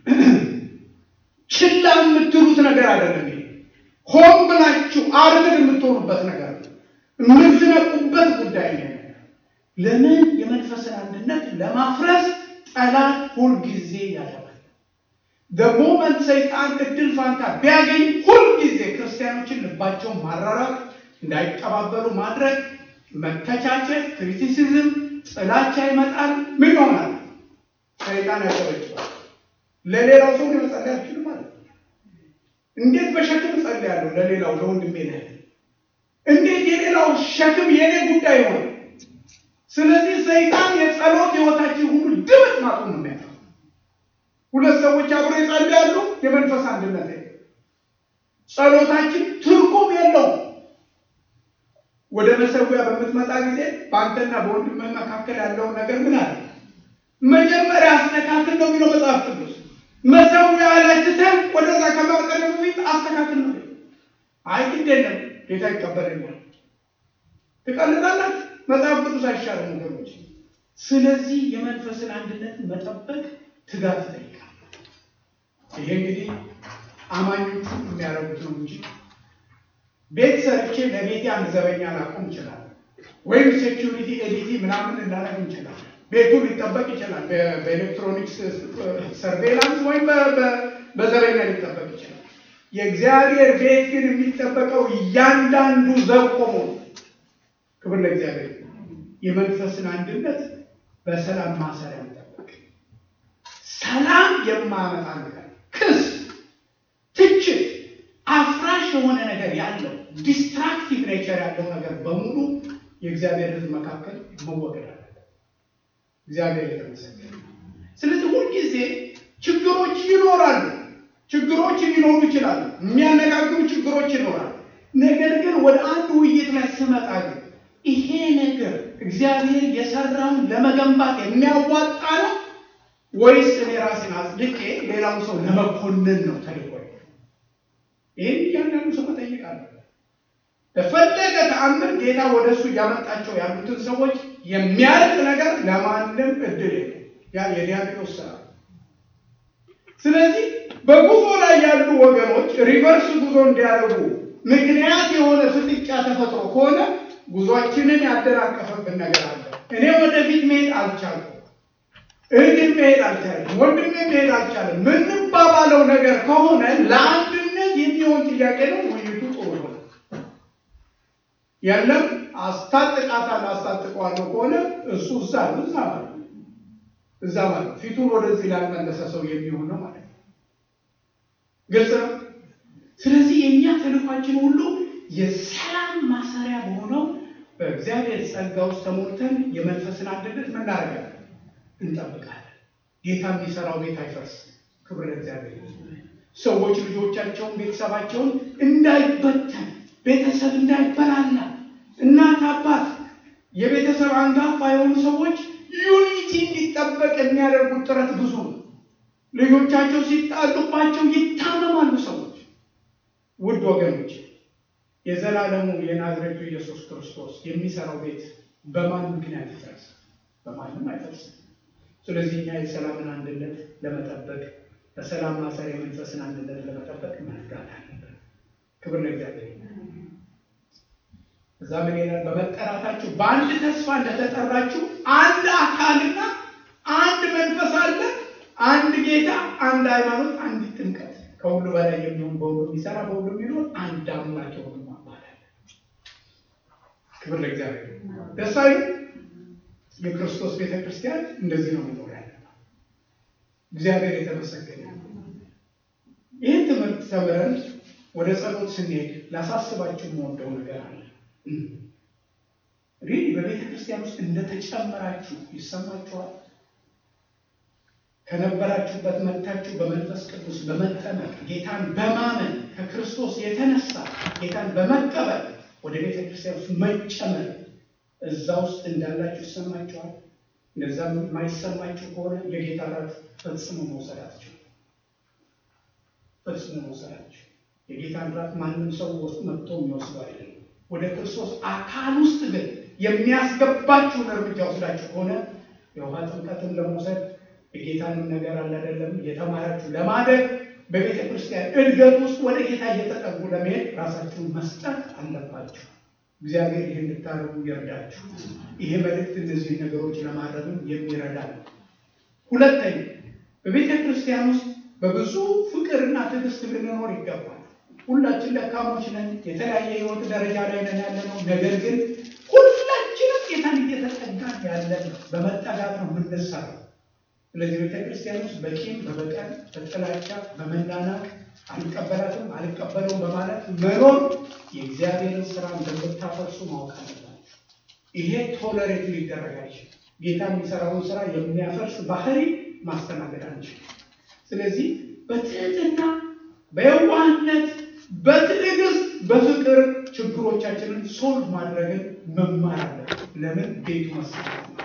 Speaker 1: ችላ የምትሉት ነገር አይደለም። ይሄ ሆን ብላችሁ አርምድ የምትሆኑበት ነገር ነው። የምትነቁበት ጉዳይ ነው። ለምን የመንፈስን አንድነት ለማፍረስ ጠላት ሁልጊዜ ያደርጋል። በሞመንት ሰይጣን እድል ፋንታ ቢያገኝ ሁልጊዜ ክርስቲያኖችን ልባቸውን ማራራቅ፣ እንዳይቀባበሉ ማድረግ፣ መተቻቸት፣ ክሪቲሲዝም፣ ጥላቻ ይመጣል። ምን ይሆናል? ሰይጣን ያጨበጭባል። ለሌላው ሰው መጸለይ አልችልም ማለት ነው። እንዴት በሸክም እጸልያለሁ ለሌላው ለወንድሜ ነህ? እንዴት የሌላው ሸክም የኔ ጉዳይ ሆነ? ስለዚህ ሰይጣን የጸሎት ህይወታችን ሁሉ ድምጥ ማጡ ነው የሚያጠፋው። ሁለት ሰዎች አብሮ ይጸልያሉ፣ የመንፈስ አንድነት ጸሎታችን ትርጉም የለውም። ወደ መሰዊያ በምትመጣ ጊዜ በአንተና በወንድምህ መካከል ያለውን ነገር ምን አለ መጀመሪያ አስተካክል ነው የሚለው መጽሐፍ ቅዱስ። መሰዊያ ላይ ትተህ ወደዛ ከማቅረብ በፊት አስተካክል ነው። አይ ግድ የለም ጌታ ይቀበለኛል። ትቀልዳላችሁ። መጽሐፍ ቅዱስ አይሻልም ወገኖች። ስለዚህ የመንፈስን አንድነት መጠበቅ ትጋት ይጠይቃል። ይሄ እንግዲህ አማኞቹ የሚያደርጉት ነው እንጂ ቤት ሰርቼ ለቤቴ አንድ ዘበኛ ላቆም ይችላል፣ ወይም ሴኪሪቲ ኤዲቲ ምናምን እናደርግ እንችላለን። ቤቱ ሊጠበቅ ይችላል። በኤሌክትሮኒክስ ሰርቬላንስ ወይም በዘበኛ ሊጠበቅ ይችላል። የእግዚአብሔር ቤት ግን የሚጠበቀው እያንዳንዱ ዘብ ቆሞ ነው። ክብር ለእግዚአብሔር። የመንፈስን አንድነት በሰላም ማሰሪያ መጠበቅ፣ ሰላም የማያመጣ ነገር፣ ክስ፣ ትችት፣ አፍራሽ የሆነ ነገር ያለው ዲስትራክቲቭ ኔቸር ያለው ነገር በሙሉ የእግዚአብሔር ሕዝብ መካከል መወገድ አለ። እግዚአብሔር የተመሰገነ። ስለዚህ ሁልጊዜ ችግሮች ይኖራሉ። ችግሮች ሊኖሩ ይችላሉ። የሚያነጋግሩ ችግሮች ይኖራሉ። ነገር ግን ወደ አንድ ውይይት ላይ ስመጣ ግን ይሄ ነገር እግዚአብሔር የሰራውን ለመገንባት የሚያዋጣ ነው ወይስ እኔ ራሴን አጽድቄ ሌላውን ሰው ለመኮንን ነው ተልኮ? ይህን እያንዳንዱ ሰው መጠየቅ አለ። በፈለገ ተአምር ጌታ ወደ እሱ እያመጣቸው ያሉትን ሰዎች የሚያልቅ ነገር ለማንም እድል ያ የዲያብሎስ ስራ። ስለዚህ በጉዞ ላይ ያሉ ወገኖች ሪቨርስ ጉዞ እንዲያደርጉ ምክንያት የሆነ ፍጥጫ ተፈጥሮ ከሆነ ጉዟችንን ያደናቀፈብን ነገር አለ። እኔ ወደፊት መሄድ አልቻልኩም፣ እህቴን መሄድ አልቻለም፣ ወንድሜ መሄድ አልቻለም። ምንባባለው ነገር ከሆነ ለአንድነት የሚሆን ጥያቄ ነው። ውይይቱ ጥሩ ነው። የለም አስታጥቃታለሁ አስታጥቀዋለሁ ከሆነ እሱ እዛ ነው እዛ ማለት እዛ ማለት ፊቱን ወደዚህ ላልመለሰ ሰው የሚሆን ነው ማለት ነው። ግልጽ ነው። ስለዚህ የእኛ ተልኳችን ሁሉ የሰላም ማሰሪያ በሆነው በእግዚአብሔር ጸጋ ውስጥ ተሞልተን የመንፈስን አንድነት ምናደርጋለን እንጠብቃለን። ጌታ የሚሰራው ቤት አይፈርስም። ክብር ለእግዚአብሔር። ሰዎች ልጆቻቸውን ቤተሰባቸውን እንዳይበተን ቤተሰብ እንዳይበላላ እናት አባት የቤተሰብ አንጋፋ የሆኑ ሰዎች ዩኒቲ እንዲጠበቅ የሚያደርጉት ጥረት ብዙ ነው። ልጆቻቸው ሲጣሉባቸው ይታመማሉ ሰዎች። ውድ ወገኖች የዘላለሙ የናዝሬቱ ኢየሱስ ክርስቶስ የሚሰራው ቤት በማን ምክንያት ይፈርስ? በማንም አይፈርስም። ስለዚህ እኛ የሰላምን አንድነት ለመጠበቅ በሰላም ማሰሪያ የመንፈስን አንድነት ለመጠበቅ መትጋት አለብን። ክብር ለእግዚአብሔር። እዛ ምን ይላል? በመጠራታችሁ በአንድ ተስፋ እንደተጠራችሁ አንድ አካልና አንድ መንፈስ አለ፣ አንድ ጌታ፣ አንድ ሃይማኖት፣ አንዲት ጥምቀት፣ ከሁሉ በላይ የሚሆን በሁሉ የሚሰራ በሁሉ የሚኖር አንድ አምላክ የሆኑ አባት አለ። ክብር ለእግዚአብሔር። ደስ አይልም? የክርስቶስ ቤተ ክርስቲያን እንደዚህ ነው መኖር ያለ። እግዚአብሔር የተመሰገነ። ይህን ትምህርት ተምረን ወደ ጸሎት ስንሄድ ላሳስባችሁ የምወደው ነገር አለ። ሪሊ በቤተ ክርስቲያን ውስጥ እንደተጨመራችሁ ይሰማችኋል? ከነበራችሁበት መጥታችሁ በመንፈስ ቅዱስ በመጠመቅ ጌታን በማመን ከክርስቶስ የተነሳ ጌታን በመቀበል ወደ ቤተ ክርስቲያን ውስጥ መጨመር እዛ ውስጥ እንዳላችሁ ይሰማችኋል? እንደዛ የማይሰማችሁ ከሆነ የጌታ ራት ፈጽሞ መውሰዳችሁ ፈጽሞ መውሰዳችሁ የጌታን ራት ማንም ሰው ውስጥ መጥቶ የሚወስደው አይደለም። ወደ ክርስቶስ አካል ውስጥ ግን የሚያስገባችሁን እርምጃ ወስዳችሁ ከሆነ የውሃ ጥምቀትን ለመውሰድ የጌታንም ነገር አለ አይደለም እየተማራችሁ ለማደግ በቤተ ክርስቲያን እድገት ውስጥ ወደ ጌታ እየተጠጉ ለመሄድ ራሳችሁን መስጠት አለባችሁ። እግዚአብሔር ይህ እንድታደርጉ ይርዳችሁ። ይሄ መልእክት እነዚህ ነገሮች ለማድረግም የሚረዳ ነው። ሁለተኛ በቤተ ክርስቲያን ውስጥ በብዙ ፍቅርና ትዕግስት ልንኖር ይገባል። ሁላችን ደካሞች ነን። የተለያየ ህይወት ደረጃ ላይ ነን ያለ ነው። ነገር ግን ሁላችንም ጌታን እየተጠጋን ያለን ነው። በመጠጋት ነው የምንሰራው። ስለዚህ ቤተ ክርስቲያን ውስጥ በቂም፣ በበቀል፣ በጥላቻ፣ በመናናቅ አልቀበላትም አልቀበለውም በማለት መኖር የእግዚአብሔርን ስራ እንደምታፈርሱ ማወቅ አለባችሁ። ይሄ ቶለሬት ሊደረግ አይችልም። ጌታ የሚሰራውን ስራ የሚያፈርስ ባህሪ ማስተናገድ አንችልም። ስለዚህ በትህትና በየዋህነት በትዕግስት በፍቅር ችግሮቻችንን ሶልቭ ማድረግን መማር አለብን። ለምን ቤቱ መሰራት ነው።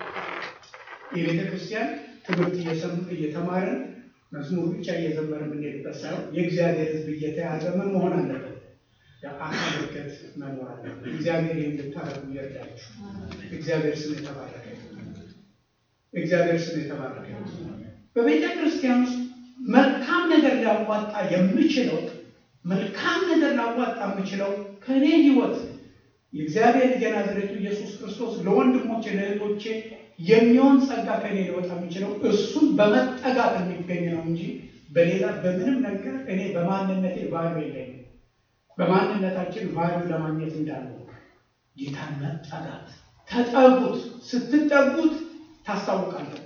Speaker 1: የቤተ ክርስቲያን ትምህርት እየተማርን መዝሙር ብቻ እየዘመረ የምንሄድበት ሳይሆን የእግዚአብሔር ሕዝብ እየተያዘ ምን መሆን አለበት? የአካል እድገት መኖር አለበት። እግዚአብሔር እንድታደርጉ ይርዳችሁ። እግዚአብሔር ስም የተባረከ እግዚአብሔር ስም የተባረከ በቤተ ክርስቲያን ውስጥ መልካም ነገር ሊያዋጣ የምችለው መልካም ነገር ላዋጣ የምችለው ከእኔ ህይወት የእግዚአብሔር ልጅ ናዝሬቱ ኢየሱስ ክርስቶስ ለወንድሞቼ ለእህቶቼ የሚሆን ጸጋ ከኔ ሊወጣ የሚችለው እሱን በመጠጋት የሚገኝ ነው እንጂ በሌላ በምንም ነገር እኔ በማንነቴ ቫሉ የለኝም። በማንነታችን ቫሉ ለማግኘት እንዳለው ጌታን መጠጋት ተጠጉት። ስትጠጉት ታስታውቃላችሁ።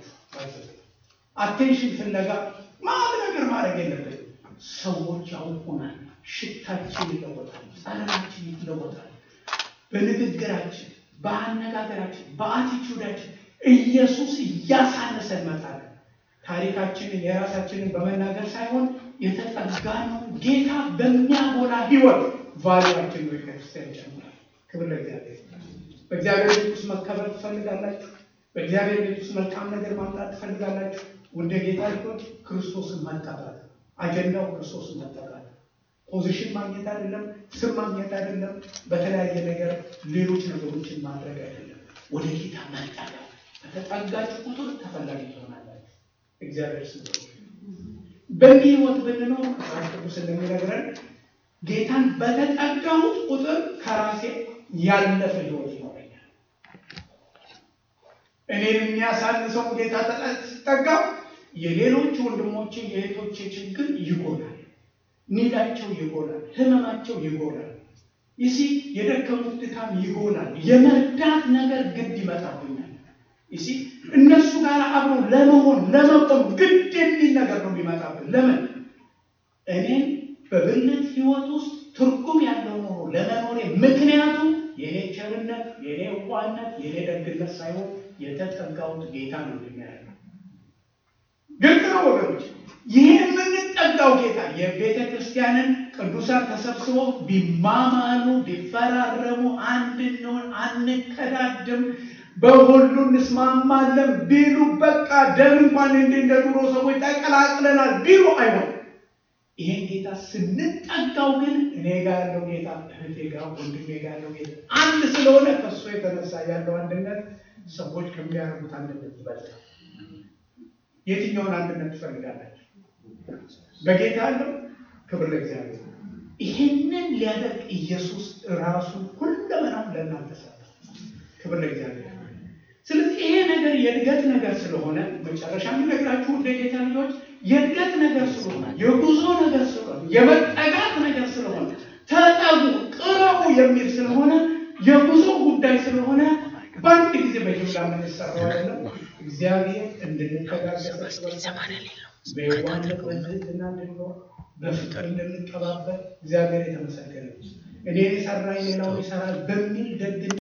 Speaker 1: አቴንሽን ፍለጋ ማለት ነገር ማድረግ የለብን። ሰዎች ያውቁናል። ሽታችን ይለወጣል። ጸረናችን ይለወጣል። በንግግራችን፣ በአነጋገራችን፣ በአቲቱዳችን ኢየሱስ እያሳነሰ እንመጣለን። ታሪካችንን የራሳችንን በመናገር ሳይሆን የተጠጋነው ጌታ በሚያጎላ ህይወት ቫሊያችን ነው ቤተክርስቲያን ይጨምራል። ክብር ለእግዚአብሔር። በእግዚአብሔር ቤት ውስጥ መከበር ትፈልጋላችሁ? በእግዚአብሔር ቤት ውስጥ መልካም ነገር ማምጣት ትፈልጋላችሁ? ወደ ጌታ ልጆች ክርስቶስን መጠጋት፣ አጀንዳው ክርስቶስን መጠጋት፣ ፖዚሽን ማግኘት አይደለም፣ ስም ማግኘት አይደለም፣ በተለያየ ነገር ሌሎች ነገሮችን ማድረግ አይደለም። ወደ ጌታ መጠጋት። በተጠጋችሁ ቁጥር ተፈላጊ ትሆናላችሁ። እግዚአብሔር ስም በዚህ ህይወት ብንኖር መጽሐፍ ቅዱስ እንደሚነግረን ጌታን በተጠጋሁት ቁጥር ከራሴ ያለፈ ህይወት ይኖረኛል። እኔን የሚያሳንሰው ጌታ ስጠጋ የሌሎች ወንድሞቼ የእህቶቼ ችግር ይጎላል፣ ኒዳቸው ይጎላል፣ ህመማቸው ይጎላል። ይሲ የደከሙት ድካም ይጎላል። የመርዳት ነገር ግድ ይመጣብኛል። ይሲ እነሱ ጋር አብሮ ለመሆን ለመቆም ግድ የሚል ነገር ነው የሚመጣብን። ለምን እኔም በብልት ህይወት ውስጥ ትርጉም ያለው ኖሮ ለመኖሬ ምክንያቱ የኔ ቸርነት፣ የኔ ዋነት፣ የኔ ደግነት ሳይሆን የተጠጋሁት ጌታ ነው የሚያደርገው። ግልጽ ነው ወገኖች። ይህ የምንጠጋው ጌታ የቤተ ክርስቲያንን ቅዱሳን ተሰብስበው ቢማማሉ ቢፈራረሙ፣ አንድ እንሆን፣ አንከዳድም፣ በሁሉ እንስማማለን ቢሉ በቃ ደም እንኳን እንደ እንደ ድሮ ሰዎች ተቀላቅለናል ቢሉ አይሆን። ይሄን ጌታ ስንጠጋው ግን እኔ ጋር ያለው ጌታ እህቴ ጋር ወንድሜ ጋር ያለው ጌታ አንድ ስለሆነ ከእሱ የተነሳ ያለው አንድነት ሰዎች ከሚያደርጉት አንድነት ይበልጣል። የትኛውን አንድነት ትፈልጋላችሁ? በጌታ ያለው ክብር ለእግዚአብሔር። ይህንን ሊያደርግ ኢየሱስ ራሱ ሁለመናው ለእናንተ ሰጠ። ክብር ለእግዚአብሔር። ስለዚህ ይሄ ነገር የእድገት ነገር ስለሆነ መጨረሻ የምነግራችሁ ወደ ጌታ ልጆች የእድገት ነገር ስለሆነ የጉዞ ነገር ስለሆነ የመጠጋት ነገር ስለሆነ ተጠጉ፣ ቅረቡ የሚል ስለሆነ የጉዞ ጉዳይ ስለሆነ በአንድ ጊዜ በጅምላ የምንሰራው አይደለም። እግዚአብሔር እንድንተጋገዝ በየዋህነት በትህትና እንድንኖር በፍቅር እንድንቀባበል እግዚአብሔር የተመሰገነ እኔን የሰራኝ ሌላውን ይሰራል በሚል ደግነት